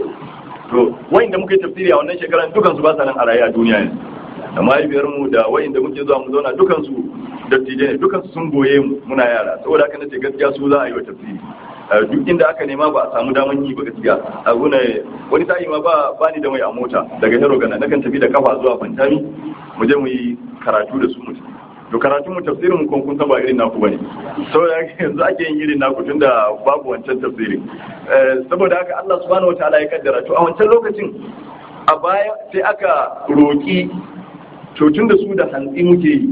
to wayin da muka yi tafsiri a wannan shekaran dukan su ba sa nan a raye a duniya ne da mahaifiyarmu da wayin da muke zuwa mu zauna dukan su dattijai ne dukan su sun goye mu muna yara saboda haka nace gaskiya su za a yi wa tafsiri duk inda aka nema ba a samu daman yi ba gaskiya abu ne wani sa'i ma ba ba ni da mai a mota daga hero gana nakan tafi da kafa zuwa fantami mu je mu yi karatu da su mu to karatun mu tafsirin mu kun kun ba irin naku bane saboda yanzu ake yin irin naku tunda babu wancan tafsirin saboda haka Allah subhanahu wataala ya kaddara to a wancan lokacin a baya sai aka roki to tunda su da hantsi muke yi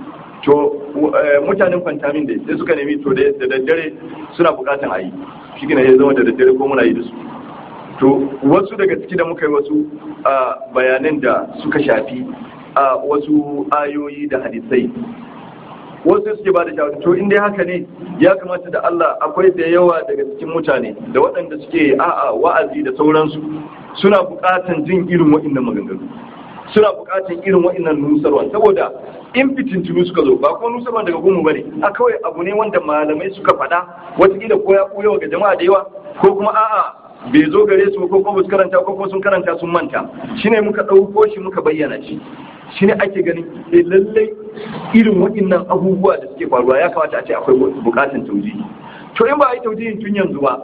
to mutanen fantamin da sai suka nemi to da daddare suna bukatan a yi shi gina ya zama da daddare ko muna yi da su to wasu daga ciki da muka yi wasu bayanan da suka shafi a wasu ayoyi da hadisai wasu suke ba da shawara to in dai haka ne ya kamata da Allah akwai da yawa daga cikin mutane da waɗanda suke a'a wa'azi da sauransu suna buƙatan jin irin waɗannan maganganu suna buƙatan irin waɗannan nusarwa saboda in fitintunu suka zo ba kuma nusarwa daga gumu bane a kawai abu ne wanda malamai suka faɗa wataƙila ko ya ɓuya ga jama'a da yawa ko kuma a'a bai zo gare su ko kuma su karanta ko kuma sun karanta sun manta shine muka ɗauko shi muka bayyana shi shine ake ganin eh lallai irin waɗannan abubuwa da suke faruwa ya kamata a ce akwai buƙatar taujihi to in ba a yi taujihin tun yanzu ba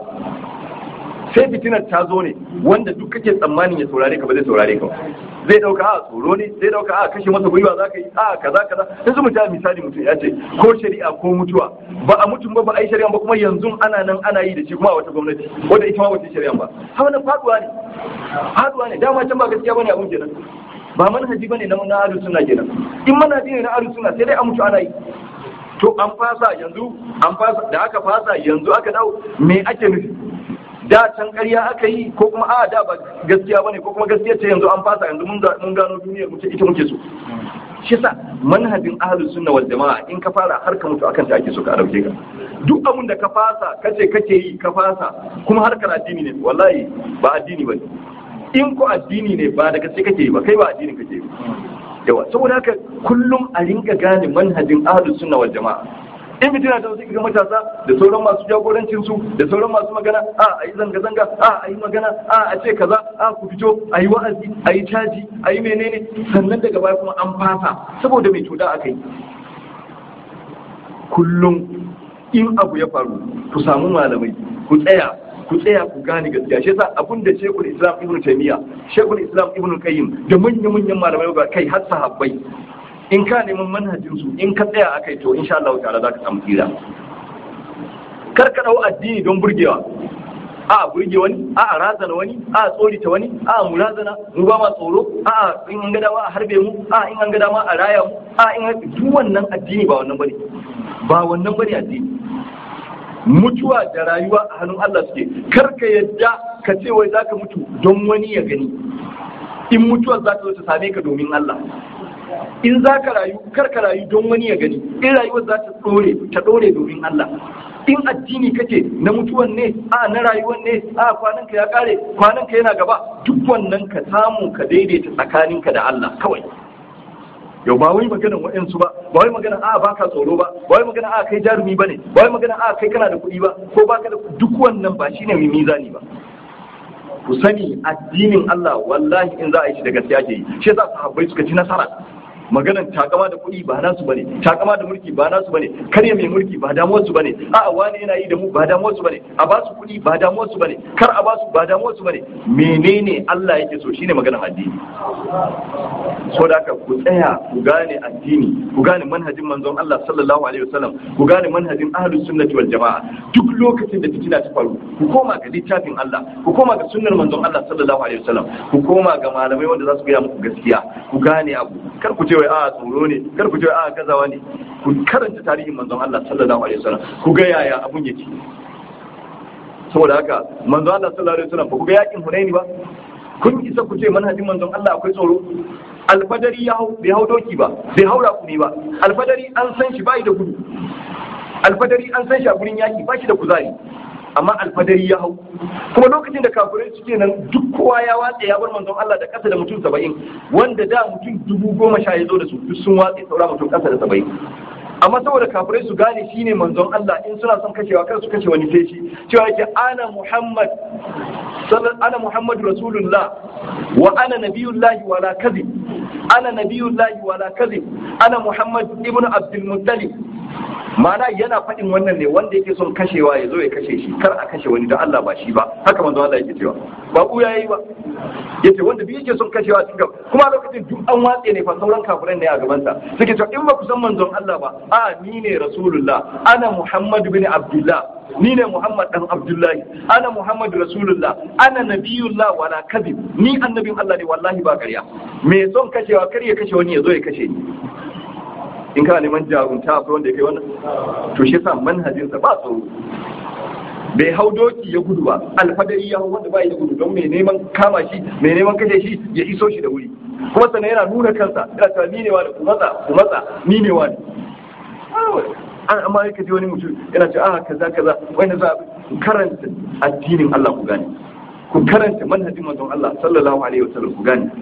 sai fitinar ta zo ne wanda duk kake tsammanin ya saurare ka ba zai saurare ka zai dauka a tsoro ne zai dauka a kashe masa gwiwa za ka yi a kaza kaza yanzu mutum misali mutum ya ce ko shari'a ko mutuwa ba a mutum ba ba a yi shari'a ba kuma yanzu ana nan ana yi da shi kuma a wata gwamnati wanda ita ma wata shari'a ba hawa na faduwa ne faduwa ne dama can ba gaskiya bane abun kenan ba manhaji bane na na ahlus sunna kenan in manhaji ne na ahlus sunna sai dai a mutu ana yi to an fasa yanzu an fasa da aka fasa yanzu aka dawo me ake nufi da can ƙarya aka yi ko kuma a da ba gaskiya bane ko kuma gaskiya ce yanzu an fasa yanzu mun gano duniyar muke ita muke so shi sa manhajin ahlus sunna wal jama'a in ka fara har ka mutu akan ta ake so ka dauke ka duk abun da ka fasa kace kake yi ka fasa kuma harkar addini ne wallahi ba addini bane in ko addini ne ba da gaske kake yi ba kai ba addini kake yi yawa saboda haka kullum a rinka gane manhajin ahlus sunna wal jama'a in fitina ta wasu ga matasa da sauran masu jagorancin su da sauran masu magana a a yi zanga-zanga a a yi magana a a ce kaza a ku fito a yi wa'azi a yi caji a yi menene sannan daga baya kuma an fasa saboda mai cuda aka yi kullum in abu ya faru ku samu malamai ku tsaya ku tsaya ku gane gaskiya shi yasa abin da Sheikhul Islam Ibn Taymiyyah Sheikhul Islam Ibn Qayyim da manyan-manyan malamai ga kai har sahabbai in ka neman manhajin su in ka tsaya akai to insha Allah ta'ala za ka samu tsira kar ka dau addini don burgewa a burge wani a a razana wani a tsorita wani a mu razana mu ba ma tsoro a in an ga dama a harbe mu a in an ga dama a raya mu a in duk wannan addini ba wannan bane ba wannan bane addini mutuwa da rayuwa a hannun Allah suke kar ka yadda ka ce wai zaka mutu don wani ya gani in mutuwar za ta zo ta same ka domin Allah in za ka rayu kar ka rayu don wani ya gani in rayuwar za ta dore ta dore domin Allah in addini kake na mutuwan ne a na rayuwan ne a kwanan ka ya kare kwanan ka yana gaba duk wannan ka samu ka daidaita tsakaninka da Allah kawai yau ba wai magana wa'yansu ba ba wai magana a baka tsoro ba ba wai magana a kai jarumi bane ba wai magana a kai kana da kuɗi ba ko baka da duk wannan ba shine mai mizani ba ku sani addinin Allah wallahi in za a yi shi da gaskiya ke yi shi yasa sahabbai suka ci nasara maganan takama da kuɗi ba nasu bane takama da mulki ba nasu bane karya mai mulki ba damuwar su bane a'a wani yana yi da mu ba damuwar su bane a ba su kuɗi ba damuwar su bane kar a ba su ba damuwar su bane menene Allah yake so shine maganan addini so da haka ku tsaya ku gane addini ku gane manhajin manzon Allah sallallahu alaihi wasallam ku gane manhajin ahlus sunnati wal jamaa duk lokacin da fitina ta faru ku koma ga littafin Allah ku koma ga sunnar manzon Allah sallallahu alaihi wasallam ku koma ga malamai wanda za su gaya muku gaskiya ku gane abu kar ku ce wai a tsoro ne kar ku ce a gazawa ne ku karanta tarihin manzon Allah sallallahu alaihi wasallam ku ga yaya abun yake saboda haka manzon Allah sallallahu alaihi wasallam ba ku ga yakin Hunaini ba kun isa ku ce manhajin manzon Allah akwai tsoro alfadari ya hau bai hau doki ba bai haura kuni ba alfadari an san shi bai da gudu alfadari an san shi a gurin yaki ba shi da kuzari amma alfadari ya hau kuma lokacin da kafirai suke nan duk kowa ya watse ya bar manzon Allah da kasa da mutum saba'in wanda da mutum dubu goma sha ya zo da su duk sun watse saura mutum kasa da saba'in amma saboda kafirai su gane shine manzon Allah in suna son kashewa kar su kashe wani sai shi cewa yake ana Muhammad ana Muhammadu Rasulullah wa ana nabiyullahi wala kadhib ana nabiyullahi wala kadhib ana Muhammad ibn Abdul Muttalib ma'ana yana faɗin wannan ne wanda yake son kashewa ya zo ya kashe shi kar a kashe wani don Allah ba shi ba haka manzo Allah yake cewa ba ku yayi ba yace wanda duk yake son kashewa cikin kuma lokacin duk an watse ne fa sauran kafiran ne a gaban sa suke cewa in ba ku san manzon Allah ba a ni ne rasulullah ana Muhammad bin Abdullah ni ne Muhammad dan Abdullahi ana Muhammad rasulullah ana nabiyullah wala kadhib ni annabin Allah ne wallahi ba ƙarya me son kashewa kar ya kashe wani ya zo ya kashe ni in kana neman jarumta akwai wanda ya kai wannan to shi yasa manhajinsa ba tsoro bai hau doki ya gudu ba alfadari ya hau wanda bai da gudu don mai neman kama shi mai neman kashe shi ya iso shi da wuri kuma sannan yana nuna kansa yana cewa ni ne wani ku matsa ku matsa ni ne wani an amma yake ji wani mutum yana cewa a kaza kaza wanda za ku karanta addinin Allah ku gane ku karanta manhajin manzon Allah sallallahu alaihi wasallam ku gane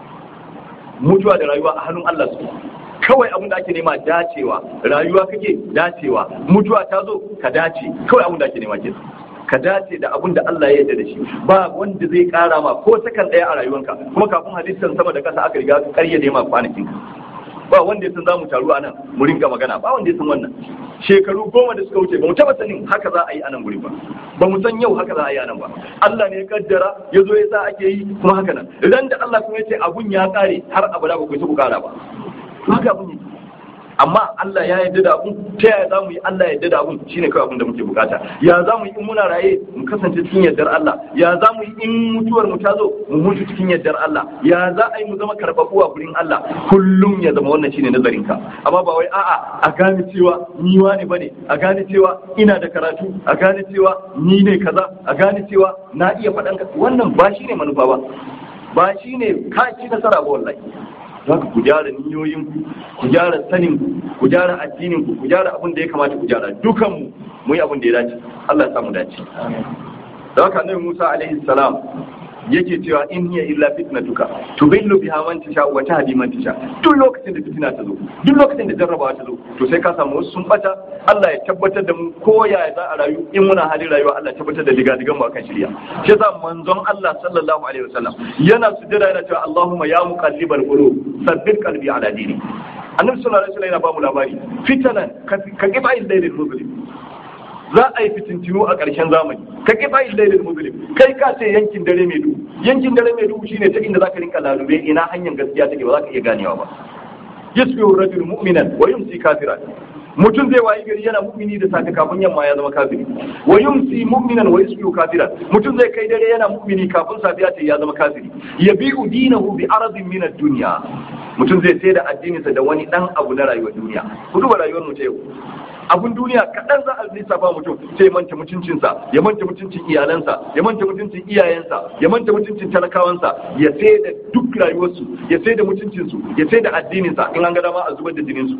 mutuwa da rayuwa a hannun Allah su kawai abin da ake nema dacewa rayuwa kake dacewa mutuwa ta zo ka dace kawai abin da ake nema ke ka dace da abin da Allah ya yarda da shi ba wanda zai kara ma ko sakan daya a rayuwanka kuma kafin hadisan sama da kasa aka riga ka karya ma kwanakin ka ba wanda ya san za mu taru a nan mu ringa magana ba wanda ya san wannan shekaru goma da suka wuce ba mu taba sanin haka za a yi a nan guri ba ba mu san yau haka za a yi a nan ba Allah ne ya kaddara ya zo ya sa ake yi kuma haka nan idan da Allah kuma ya ce abun ya kare har abada ba ku ku kara ba to haka abun yake amma Allah ya yarda da abun ta yaya za mu yi Allah ya yarda da abun shine kawai abun da muke bukata ya za mu yi in muna raye mu kasance cikin yardar Allah ya za mu yi in mutuwar mu ta zo mu mutu cikin yardar Allah ya za a yi mu zama karbabu a gurin Allah kullum ya zama wannan shine nazarin ka amma ba wai a'a a gane cewa ni wani bane a gane cewa ina da karatu a gane cewa ni ne kaza a gane cewa na iya faɗan wannan ba shine manufa ba ba shine ka ci nasara ba wallahi za ku gyara niyoyinku ku gyara saninku ku gyara addininku ku gyara abin da ya kamata ku gyara dukanmu mu yi abin da ya dace Allah ya samu dace da haka annabi Musa alaihi salam yake cewa in hiya illa fitnatuka tubillu biha man tasha wa tahdi man tasha duk lokacin da fitina ta zo duk lokacin da jarrabawa ta zo to sai ka samu wasu sun bata Allah ya tabbatar da mu ko ya za a rayu in muna halin rayuwa Allah ya tabbatar da diga digan mu akan shirya shi yasa manzon Allah sallallahu alaihi wasallam yana sujjada yana cewa Allahumma ya muqallibal qulub sabbit qalbi ala dini annabi sallallahu alaihi wasallam yana ba mu labari fitanan ka kiba illailil muslim za a yi fitintinu a ƙarshen zamani ka ƙi bayin lailin muslim kai ka ce yankin dare mai duhu yankin dare mai duhu shine ta inda za ka rinka lalube ina hanyar gaskiya take ba za ka iya ganewa ba yasbihu rajul mu'minan wa yumsi kafiran mutum zai wayi gari yana mu'mini da safe kafin yamma ya zama kafiri wa yumsi mu'minan wa yusbihu kafiran mutum zai kai dare yana mu'mini kafin safiya ta ya zama kafiri yabi'u dinahu bi aradin min ad-dunya mutum zai sai da addininsa da wani dan abu na rayuwar duniya ku duba rayuwar mu ta yau abun duniya kaɗan za a lissafa mutum sai ya manta mutuncinsa ya manta mutuncin iyalansa ya manta mutuncin iyayensa ya manta mutuncin talakawansa ya sai da duk rayuwarsu ya sai da mutuncinsu ya sai da addininsa in an ga dama a zubar da jininsu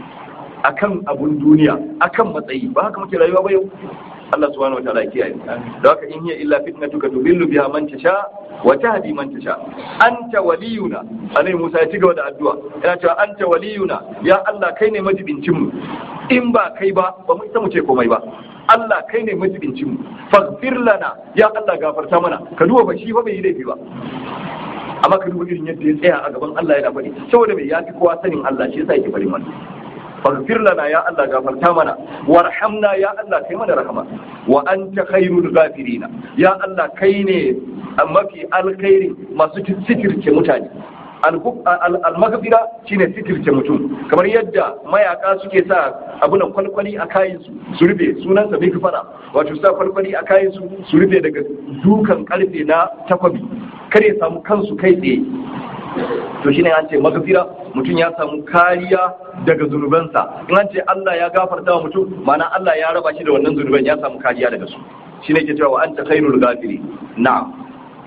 akan abun duniya akan matsayi ba haka muke rayuwa ba yau Allah subhanahu wataala ya kiyaye da haka in hiya illa fitnatuka tubillu biha man tasha wa tahdi man tasha anta waliyuna anai Musa ya cigaba da addu'a yana cewa anta waliyuna ya Allah kai ne majibincin mu in ba kai ba ba mu isa mu ce komai ba Allah kai ne majibincin mu faghfir lana ya Allah gafarta mana ka duba ba shi fa bai yi laifi ba amma ka duba irin yadda ya tsaya a gaban Allah yana faɗi saboda mai yafi kowa sanin Allah shi yasa yake faɗin wannan faghfir lana ya Allah gafarta mana warhamna ya Allah kai mana rahama wa anta khairul ghafirina ya Allah kai ne mafi alkhairi masu sitirce mutane almagafira shine sitirce mutum kamar yadda mayaka suke sa abunan kwalkwali a kayan su su rufe sunansa bai fara wato sa kwalkwali a kayan su su rufe daga dukan karfe na takwabi kare samu kansu kai tsaye to shine an ce magafira mutum ya samu kariya daga zunubansa in an ce Allah ya gafarta wa mutum ma'ana Allah ya raba shi da wannan zunuban ya samu kariya daga su shine ke cewa wa anta khairul ghafiri na'am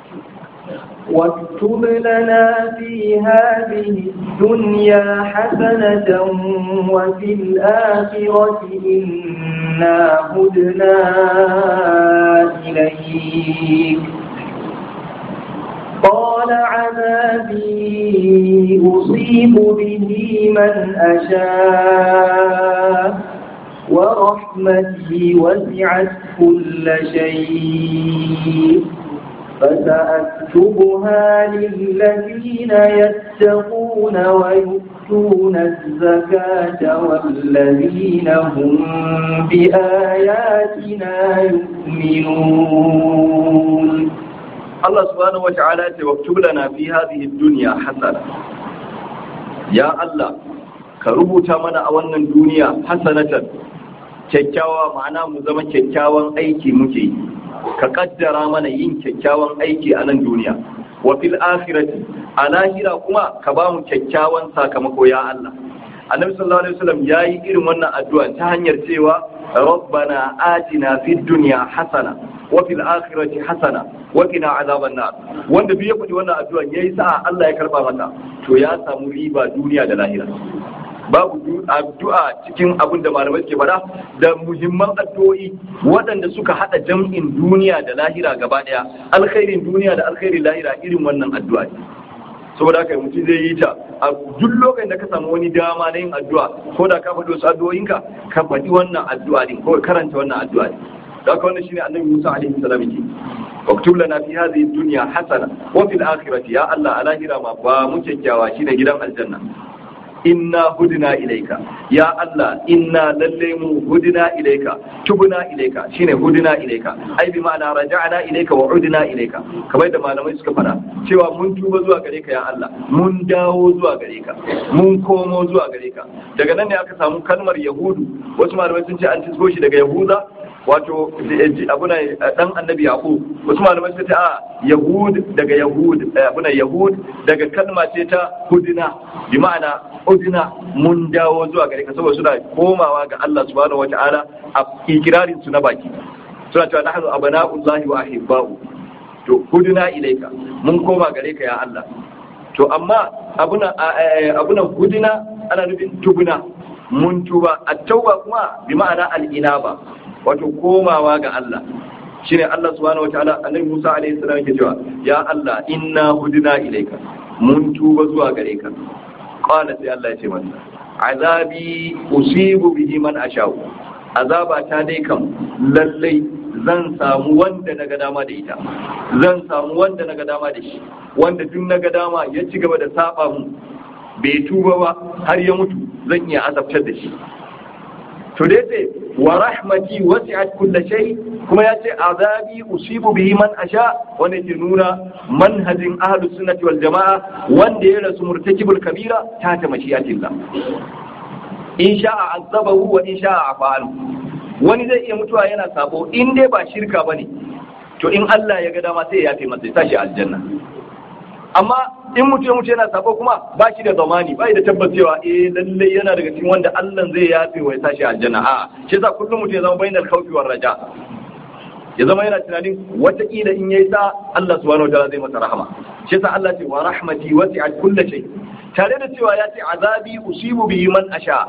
واكتب لنا في هذه الدنيا حسنة وفي الآخرة إنا هدنا إليك قال عذابي أصيب به من أشاء ورحمتي وسعت كل شيء فسأكتبها للذين يتقون ويؤتون الزكاة والذين هم بآياتنا يؤمنون الله سبحانه وتعالى واكتب لنا في هذه الدنيا حسنة يا الله كربوتا منا أولا الدنيا حسنة kyakkyawa ma'ana mu zama kyakkyawan aiki muke yi ka kaddara mana yin kyakkyawan aiki a nan duniya wa fil akhirati a lahira kuma ka ba mu kyakkyawan sakamako ya Allah annabi sallallahu alaihi wasallam yayi irin wannan addu'a ta hanyar cewa rabbana atina fid dunya hasana wa fil akhirati hasana wa qina azaban nar wanda duk ya faɗi wannan addu'a yayi sa'a Allah ya karba mata to ya samu riba duniya da lahira babu addu'a cikin abin da malamai ke faɗa da muhimman addu'o'i waɗanda suka haɗa jam'in duniya da lahira gaba ɗaya alkhairin duniya da alkhairin lahira irin wannan addu'a ne saboda haka mutum zai yi ta a duk lokacin da ka samu wani dama na yin addu'a ko da ka faɗi wasu addu'o'inka ka faɗi wannan addu'a din ko karanta wannan addu'a din da haka wannan shine annabi Musa alaihi salam yake واكتب لنا في هذه الدنيا حسنة وفي الآخرة يا الله على هرما ومكيكاوا شين جدا الجنة inna hudina ilaika ya Allah inna lalle mu hudina ilaika tubuna ilaika shine hudina ilaika ai bi ma'ana raja'na ilaika wa udina ilaika kamar da malamai suka fara cewa mun tuba zuwa gare ka ya Allah mun dawo zuwa gare ka mun komo zuwa gare ka daga nan ne aka samu kalmar yahudu wasu malamai sun ce an tisgo shi daga yahuda wato abuna dan annabi yaqub wasu malamai suka ce a yahud daga yahud abuna yahud daga kalma ce ta hudina bi ma'ana udina mun dawo zuwa gare ka saboda suna komawa ga Allah subhanahu wataala a ikirarin su na baki suna cewa nahnu abana'ullahi wa ahibba'u to hudina ilaika mun koma gare ka ya Allah to amma abuna abuna hudina ana nufin tubuna mun tuba at-tauba kuma bi ma'ana al-inaba wato komawa ga Allah shine Allah subhanahu wataala annabi Musa alaihi salam yake cewa ya Allah inna hudina ilaika mun tuba zuwa gare ka qala sai Allah ya ce masa azabi usibu bihi man ashau azaba ta dai kam lallai zan samu wanda naga dama da ita zan samu wanda naga dama da shi wanda duk naga dama ya ci gaba da saba mu bai tuba ba har ya mutu zan iya azabtar da shi to dai sai wa rahmati wasi'at kulli shay kuma ya ce azabi usibu bihi man asha wanda ke nuna manhajin ahlus sunnati wal jamaa wanda ya rasu murtakibul kabira ta ta mashiyatillah in sha'a azabahu wa in sha'a afa'alu wani zai iya mutuwa yana sabo in dai ba shirka bane to in Allah ya ga dama sai ya yafe masa ya tashi aljanna amma in mutum mutu yana sabo kuma ba shi da zamani ba da tabbacewa eh lalle yana daga cikin wanda Allah zai yafe wa ya tashi aljanna a shi yasa kullum mutum ya zama bainal khawfi war raja ya zama yana tunanin wataƙila in yayi sa Allah subhanahu wa ta'ala zai masa rahama shi yasa Allah ce wa rahmati wasi'at kulli shay tare da cewa ya ce azabi usibu bihi man asha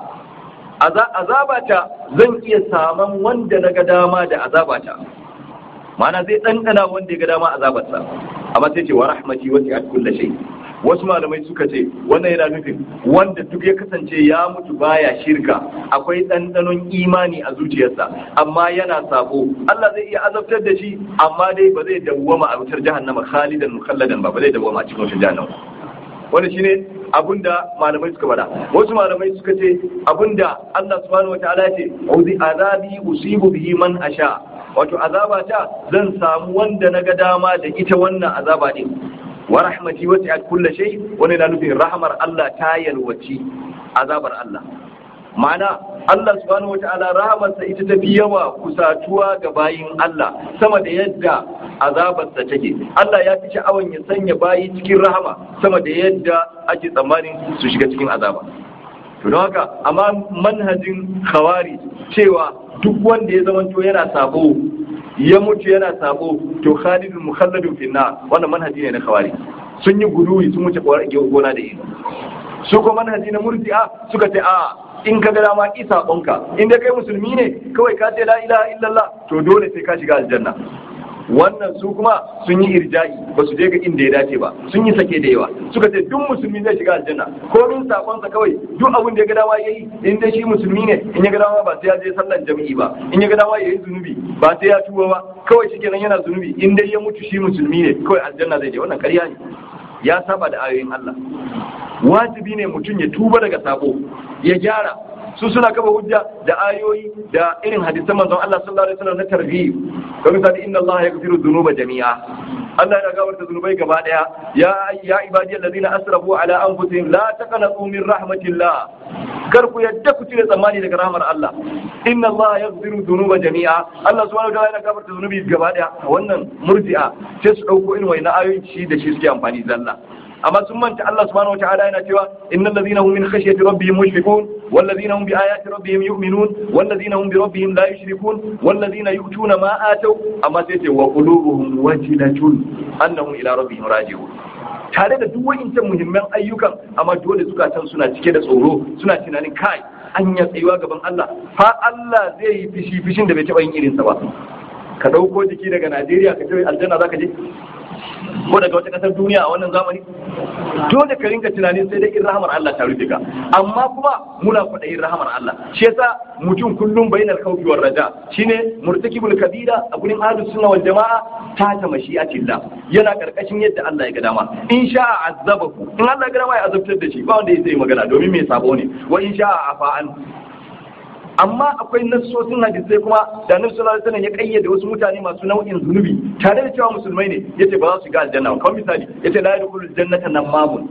azabata zan iya saman wanda na ga dama da azabata ma'ana zai ɗanɗana wanda ya ga dama azabarsa amma sai ce wa rahmati wasi'at kulli shay wasu malamai suka ce wannan yana nufin wanda duk ya kasance ya mutu baya shirka akwai ɗanɗanon imani a zuciyarsa amma yana sabo Allah zai iya azabtar da shi amma dai ba zai dawwama a wutar jahannama khalidan mukhalladan ba ba zai dawwama a cikin wutar jahannama wanda shine abinda malamai suka faɗa wasu malamai suka ce abinda Allah subhanahu wataala ya ce uzi azabi usibu bihi man asha wato azaba ta zan samu wanda na ga dama da ita wannan azaba din wa rahmati wasi'at kulli shay wani na nufin rahmar Allah ta yalwaci azabar Allah ma'ana Allah subhanahu wata'ala rahamarsa ita ta fi yawa kusatuwa ga bayin Allah sama da yadda azabarsa take Allah ya fi sha'awan ya sanya bayi cikin rahama sama da yadda ake tsammanin su shiga cikin azaba to don haka amma manhajin khawari cewa duk wanda ya zamanto yana sabo ya mutu yana sabo to khalidun mukhalladun fi nar wannan manhaji ne na khawari sun yi guduwi sun wuce gona da ido su ko manhaji na murji'a suka ce a in ka ga dama ki sabonka in dai kai musulmi ne kawai ka ce la ilaha illallah to dole sai ka shiga aljanna wannan su kuma sun yi irja'i ba su je ga inda ya dace ba sun yi sake da yawa suka ce duk musulmi zai shiga aljanna komin sakonsa kawai duk abin da ya ga dama yayi in dai shi musulmi ne in ya ga dama ba sai ya je sallan jami'i ba in ya ga dama yayi zunubi ba sai ya tuba ba kawai shikenan yana zunubi in dai ya mutu shi musulmi ne kawai aljanna zai je wannan ƙarya ne ya saba da ayoyin Allah wajibi ne mutum ya tuba daga sabo ya gyara su suna kafa hujja da ayoyi da irin hadisan manzon Allah sallallahu alaihi wasallam na tarhib kamar misali inna Allah yaghfiru dhunuba jami'a Allah yana gafarta zunubai gaba daya ya ya ibadi alladhina asrafu ala anfusihim la taqnatu min rahmatillah kar ku yadda ku cire tsammani daga rahmar Allah inna Allah yaghfiru dhunuba jami'a Allah subhanahu wa ta'ala yana gafarta zunubi gaba daya wannan murji'a sai su dauko irin wayannan ayoyi shi da shi suke amfani zalla amma sun manta Allah subhanahu wataala yana cewa innal ladhina hum min khashyati rabbihim mushfiqun wal ladhina hum bi ayati rabbihim yu'minun wal ladhina hum bi rabbihim la yushrikun wal ladhina yu'tuna ma ataw amma sai ce wa qulubuhum wajilatun annahum ila rabbihim raji'un tare da duk wa'incan muhimman ayyukan amma dole zukatan suna cike da tsoro suna tunanin kai an ya tsayuwa gaban Allah fa Allah zai yi fishi fishin da bai taɓa yin irinsa ba ka ɗauko jiki daga Najeriya ka je aljanna zaka je ko daga wata kasar duniya a wannan zamani dole ka rinka tunanin sai dai in rahamar Allah ta rufe ka amma kuma muna kwaɗayin rahamar Allah shi yasa mutum kullum bainal khawfi war raja shine murtakibul kabira a gurin ahlus sunna wal jamaa ta ta mashi'atillah yana karkashin yadda Allah ya ga dama in sha'a azabahu in Allah ya ga dama ya azabtar da shi ba wanda ya sai magana domin mai sabo ne wa in sha'a afa'an amma akwai nassosin hadisai kuma da annabi sallallahu alaihi wasallam ya kayyade wasu mutane masu nau'in zunubi tare da cewa musulmai ne yace ba za su shiga aljanna ba kamar misali yace la yadkhulul jannata namamun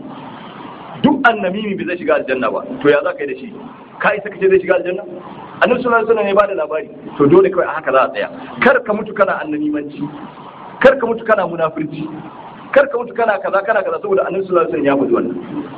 duk annamimi bai zai shiga aljanna ba to ya za ka yi da shi ka isa kace zai shiga aljanna annabi sallallahu alaihi wasallam ya bada labari to dole kawai a haka za a tsaya kar ka mutu kana annamimanci kar ka mutu kana munafurci kar ka mutu kana kaza kana kaza saboda annabi sallallahu alaihi wasallam ya faɗi wannan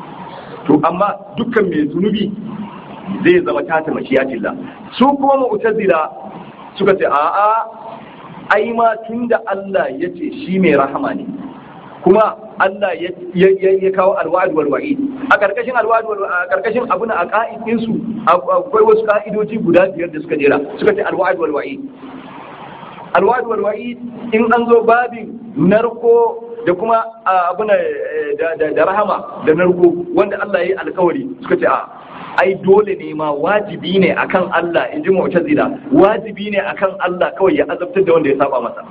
to amma dukkan mai zunubi zai zama tata mashiyatillah su kuma mu'tazila suka ce a'a ai ma tunda Allah ya ce shi mai rahama ne kuma Allah ya kawo alwa'd wal wa'id a karkashin alwa'd wal a karkashin abuna a ka'idin su akwai wasu ka'idoji guda biyar da suka jera suka ce alwa'd wal wa'id alwa'd wal wa'id in an zo babin narko da kuma abuna da rahama da narko wanda Allah ya yi alkawari suka ce a ai dole ne ma wajibi ne akan Allah in ji mu'tazila wajibi ne akan Allah kawai ya azabtar da wanda ya saba masa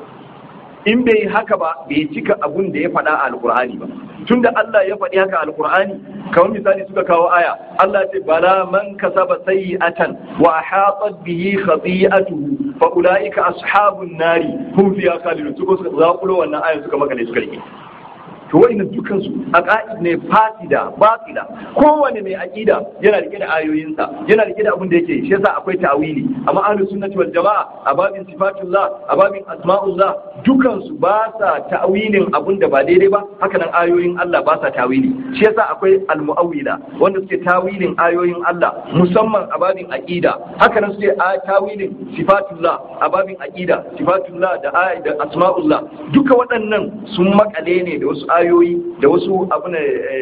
in bai yi haka ba bai cika abun da ya faɗa a alkur'ani ba tunda Allah ya faɗi haka a alkur'ani kamar misali suka kawo aya Allah ce bala man kasaba sayyi'atan wa hatat bihi khati'atuhu fa ulaika ashabun nari hum fiha khalidun suka suka zakulo wannan ayan suka makale suka rike to wa'annan dukan su aqaid ne fasida batila kowane mai aqida yana rike da ayoyinsa yana rike da abin da yake shi yasa akwai ta'wili amma ahlus sunnati wal jamaa a babin sifatullah a babin asma'ullah dukan su ba sa ta'wilin abin da ba daidai ba haka nan ayoyin Allah ba sa ta'wili shi yasa akwai al-mu'awwila wanda suke ta'wilin ayoyin Allah musamman a babin aqida haka nan suke a ta'wilin sifatullah a babin aqida sifatullah da da asma'ullah duka waɗannan sun makale ne da wasu ayoyi da wasu abuna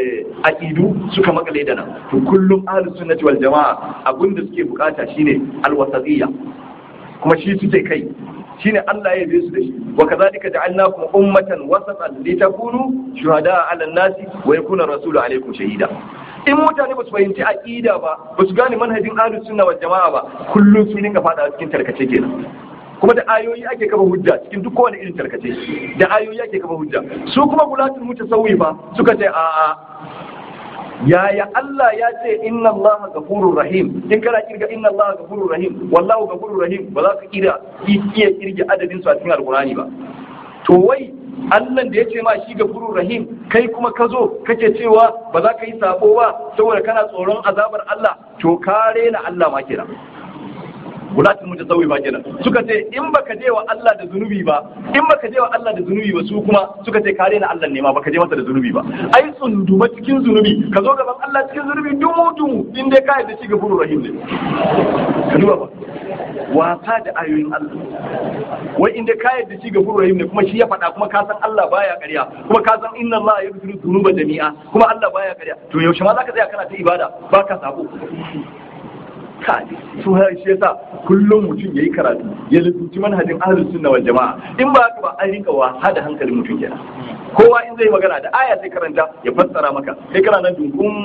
aqidu suka makale da nan to kullum ahlus sunnati wal jamaa abinda suke bukata shine alwasatiyya kuma shi suke kai shine Allah ya yabe su da shi wa kazalika ja'alnakum ummatan wasatan litakunu shuhada'a 'ala an-nasi wa yakuna rasulu 'alaykum shahida in mutane ba su fahimci aqida ba ba su gane manhajin ahlus sunna wal jama'a ba kullum sun dinga fada cikin tarkace kenan kuma da ayoyi ake kafa hujja cikin duk kowane irin tarkace da ayoyi ake kafa hujja su kuma gulatul mutasawwifa suka ce a'a yaya Allah ya ce inna Allah gafurur rahim in kana kirga inna Allah gafurur rahim wallahu gafurur rahim ba za ka kira iya kirga adadin su a cikin alqurani ba to wai Allah da ya ce ma shi gafurur rahim kai kuma ka zo kake cewa ba za ka yi sabo ba saboda kana tsoron azabar Allah to ka rena Allah ma kenan gulatin mutasawwi ba kenan suka ce in baka je wa Allah da zunubi ba in baka je wa Allah da zunubi ba su kuma suka ce kare na Allah ne ma baka je masa da zunubi ba ai tsunduma cikin zunubi ka zo gaban Allah cikin zunubi dumu dumu in dai ka yadda shi gafurur rahim ne ka duba ba wasa da ayoyin Allah wai in dai ka yadda shi gafurur rahim ne kuma shi ya faɗa kuma ka san Allah baya ƙarya kuma ka san inna Allah yaghfiru dhunuba jami'a kuma Allah baya ƙarya to yaushe ma zaka tsaya kana ta ibada baka sabo kai su har shi yasa kullum mutum yayi karatu ya lubuci manhajin ahlus sunna wal jamaa in ba haka ba an rinka wasa da hankalin mutum kenan kowa in zai magana da aya sai karanta ya fassara maka sai kana nan dunkun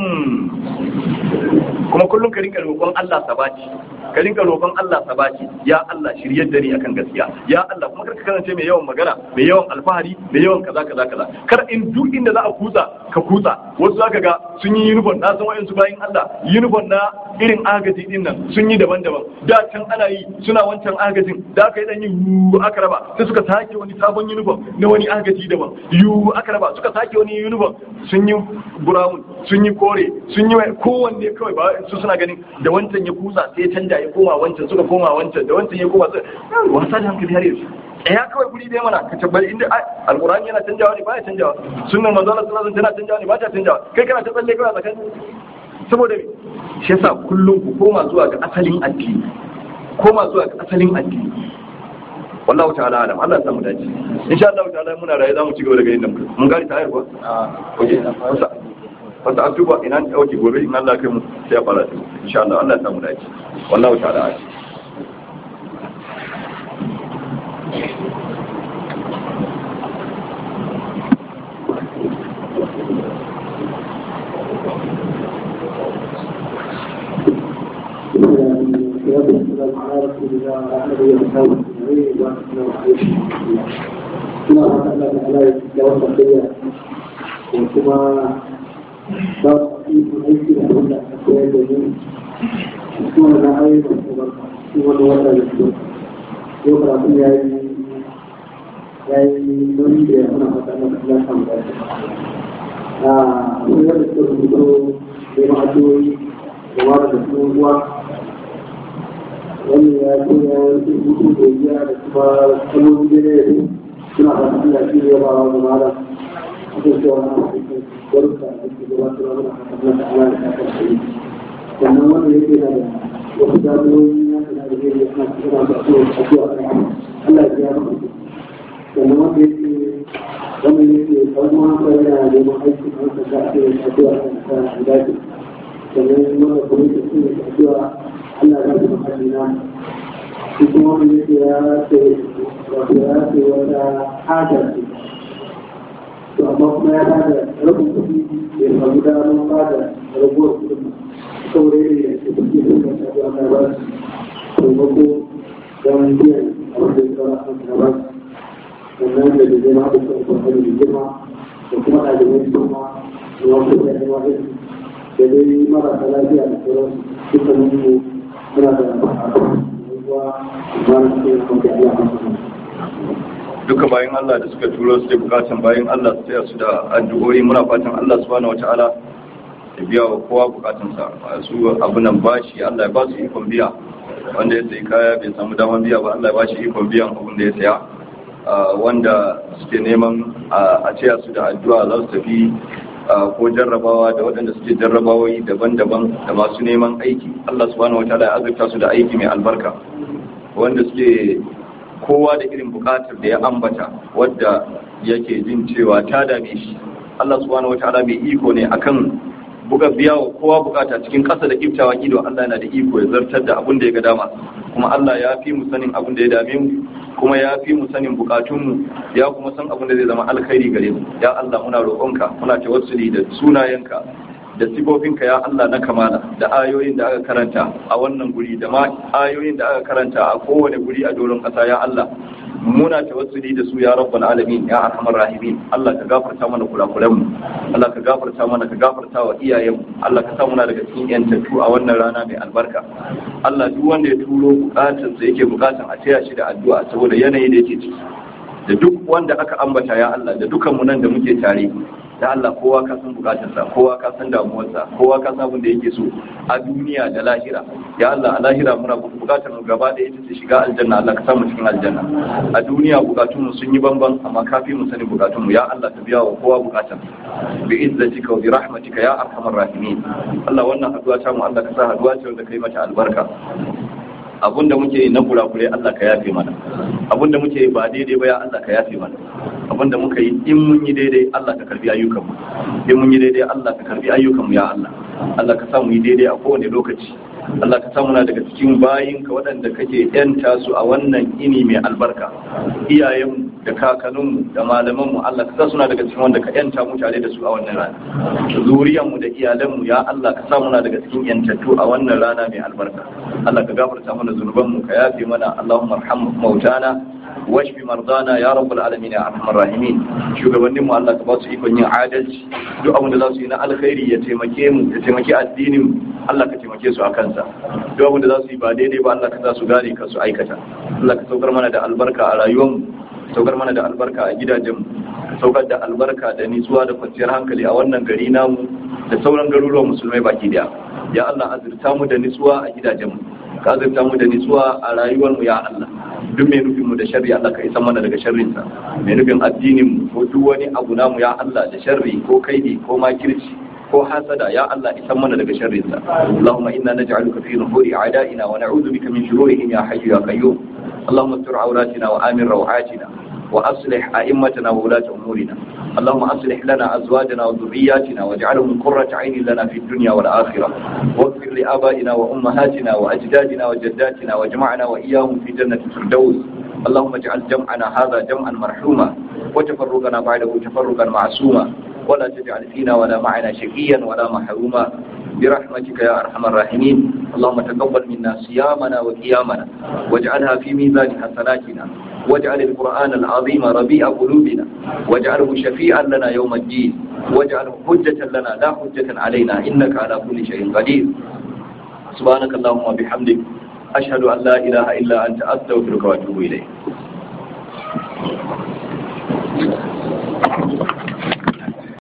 kuma kullum ka rinka roƙon Allah sabati ka rinka roƙon Allah sabati ya Allah shiryar da ni akan gaskiya ya Allah kuma karka kasance mai yawan magana mai yawan alfahari mai yawan kaza kaza kaza kar in duk inda za a kutsa ka kutsa wasu zaka ga sun yi uniform na san wayansu bayin Allah uniform na irin agaji din nan sun yi daban-daban da can ana yi suna wancan agajin da aka yi dan yi yu aka raba sai suka sake wani sabon uniform na wani agaji daban yu aka raba suka sake wani uniform sun yi brown sun yi kore sun yi kowanne kawai ba su suna ganin da wancan ya kusa sai ya canja ya koma wancan suka koma wancan da wancan ya koma wasa da hankali har yanzu ya kawai guri dai mana ka tabbari inda alqur'ani yana canjawa ne baya canjawa sunnar manzo Allah sallallahu alaihi wasallam tana canjawa ne ba ta canjawa kai kana ta tsalle kawai a tsakanin saboda me shi yasa kullum ku koma zuwa ga asalin addini koma zuwa ga asalin addini wallahu ta'ala alam Allah ya samu dace insha Allah ta'ala muna raye zamu ci gaba daga inda mun gari ta ayar ko oke wasa wasa atuba ina ne dauke gobe in Allah kai mu sai ya fara insha Allah Allah ya samu dace wallahu ta'ala alam والسلام على رسول الله وعلى اله وصحبه اجمعين والسلام عليكم ورحمه الله تعالى تعالى جواب الخير وكما باب في ايدي اهل الاكواد من وكما لا ايض وكما الوضع الاسلام يقرا في هذه هذه نريد هنا فتاه الله حمد آه ويذكر الوضوء بمعدوي وورد الوضوء wani ya ce ya yi hutu da ya da kuma kalmomi da ne suna da Allah shi ne ba wa mala ake cewa na cikin barka da ke gabatar da Allah da Allah da ta kai sannan wanda yake da wasu damuwoyi na da da ne suna suna da su a zuwa Allah ya ya maka sannan wanda yake wanda yake kalma ko yana neman aiki a wata da ake a zuwa a dace sannan wanda kuma yake suna a zuwa Allah ya zama halina shi kuma wani yake ya ce wato ya ce wata hajar ce to amma kuma ya bada rabin kuɗi ya samu damar bada rabuwar kuɗin saboda yadda ya ce kuɗi da suka shafi a kai ba su taimako don biyan abin da ya tsara a kan ba sannan da da zama da suka kwanar da girma da kuma ɗalibai su ma da wasu da yawa da dai marasa lafiya da sauransu dukkanin mu muna da duka bayan Allah da suka turo su da bukatan bayan Allah su taya su da addu'o'i muna fatan Allah subhanahu wataala ya biya wa kowa bukatunsa su abu nan bashi Allah ya ba su ikon biya wanda ya sayi kaya bai samu damar biya ba Allah ya ba shi ikon biyan abin da ya saya wanda suke neman a taya su da addu'a za su tafi ko jarrabawa da waɗanda suke jarrabawoyi daban-daban da masu neman aiki Allah subhanahu wataala ya azurta su da aiki mai albarka wanda suke kowa da irin buƙatar da ya ambata wadda yake jin cewa ta dame shi Allah subhanahu wataala mai iko ne akan buga biya wa kowa bukata cikin ƙasa da kiftawa ido Allah yana da iko ya zartar da abin da ya ga dama kuma Allah ya fi mu sanin abin da ya dame mu kuma ya fi mu sanin bukatunmu ya kuma san abin da zai zama alkhairi gare mu ya Allah muna roƙonka muna tawassuli da sunayenka da sifofinka ya Allah na kamala da ayoyin da aka karanta a wannan guri da ma ayoyin da aka karanta a kowane guri a doron ƙasa ya Allah muna tawassuli da su ya rabbal alamin ya arhamar rahimin Allah ka gafarta mana kurakuran mu Allah ka gafarta mana ka gafarta wa iyayen mu Allah ka sa muna daga cikin yantattu a wannan rana mai albarka Allah duk wanda ya turo bukatun sa yake bukatan a taya shi da addu'a saboda yanayi da yake ciki da duk wanda aka ambata ya Allah da dukan mu nan da muke tare da Allah kowa ka san bukatarsa kowa ka san damuwarsa kowa ka san abin da yake so a duniya da lahira ya Allah a lahira muna bukatar mu gaba da ita ce shiga aljanna Allah ka samu cikin aljanna a duniya bukatun mu sun yi bamban amma kafi mu sani bukatun mu ya Allah ka biya wa kowa bukatar bi izzatika wa bi rahmatika ya arhamar rahimin Allah wannan haduwa ta mu Allah ka sa haduwa ce wanda kai mata albarka abinda muke yi na kurakure Allah ka yafe mana abinda muke yi ba daidai ba ya Allah ka yafe mana abinda muka yi in mun yi daidai Allah ka karbi ayyukan mu in mun yi daidai Allah ka karbi ayyukan mu ya Allah Allah ka sa mu yi daidai a kowane lokaci Allah ka sa muna daga cikin bayin ka waɗanda kake yanta su a wannan ini mai albarka iyayen da kakanninmu da malamanmu Allah ka sa suna daga cikin wanda ka yanta mu tare da su a wannan rana zuriyanmu da iyalanmu ya Allah ka sa muna daga cikin yantattu a wannan rana mai albarka Allah ka gafarta mana zunubanmu ka yafe mana Allahumma arham mautana washfi mardana ya rabbal alamin ya arhamar rahimin shugabannin mu Allah ka ba su ikon yin adalci duk abin da za su yi na alkhairi ya taimake mu ya taimaki addinin mu Allah ka taimake su a kansa duk abin da za su yi ba daidai ba Allah ka sa su gane ka su aikata Allah ka saukar mana da albarka a rayuwar mu saukar mana da albarka a gidajen mu saukar da albarka da nitsuwa da kwanciyar hankali a wannan gari namu da sauran garuruwan musulmai baki daya ya Allah azurta mu da nitsuwa a gidajen mu ka azurta mu da nitsuwa a rayuwar mu ya Allah duk mai nufin mu da sharri Allah ka isa mana daga sharrin sa mai nufin addinin mu ko duk wani abu namu ya Allah da sharri ko kaidi ko makirci ko hasada ya Allah isan mana daga sharrin sa Allahumma inna naj'aluka fi nuhuri a'da'ina wa na'udhu bika min shururihim ya hayyu ya qayyum Allahumma astur awratina wa amin rawatina وأصلح أئمتنا وولاة أمورنا اللهم أصلح لنا أزواجنا وذرياتنا واجعلهم قرة عين لنا في الدنيا والآخرة واغفر لآبائنا وأمهاتنا وأجدادنا وجداتنا واجمعنا وإياهم في جنة الفردوس اللهم اجعل جمعنا هذا جمعا مرحوما وتفرقنا بعده تفرقا معصوما ولا تجعل فينا ولا معنا شقيا ولا محروما برحمتك يا أرحم الراحمين اللهم تقبل منا صيامنا وقيامنا واجعلها في ميزان حسناتنا واجعل القرآن العظيم ربيع قلوبنا واجعله شفيعا لنا يوم الدين واجعله حجة لنا لا حجة علينا إنك على كل شيء قدير سبحانك اللهم وبحمدك أشهد أن لا إله إلا أنت أستغفرك وأتوب إليك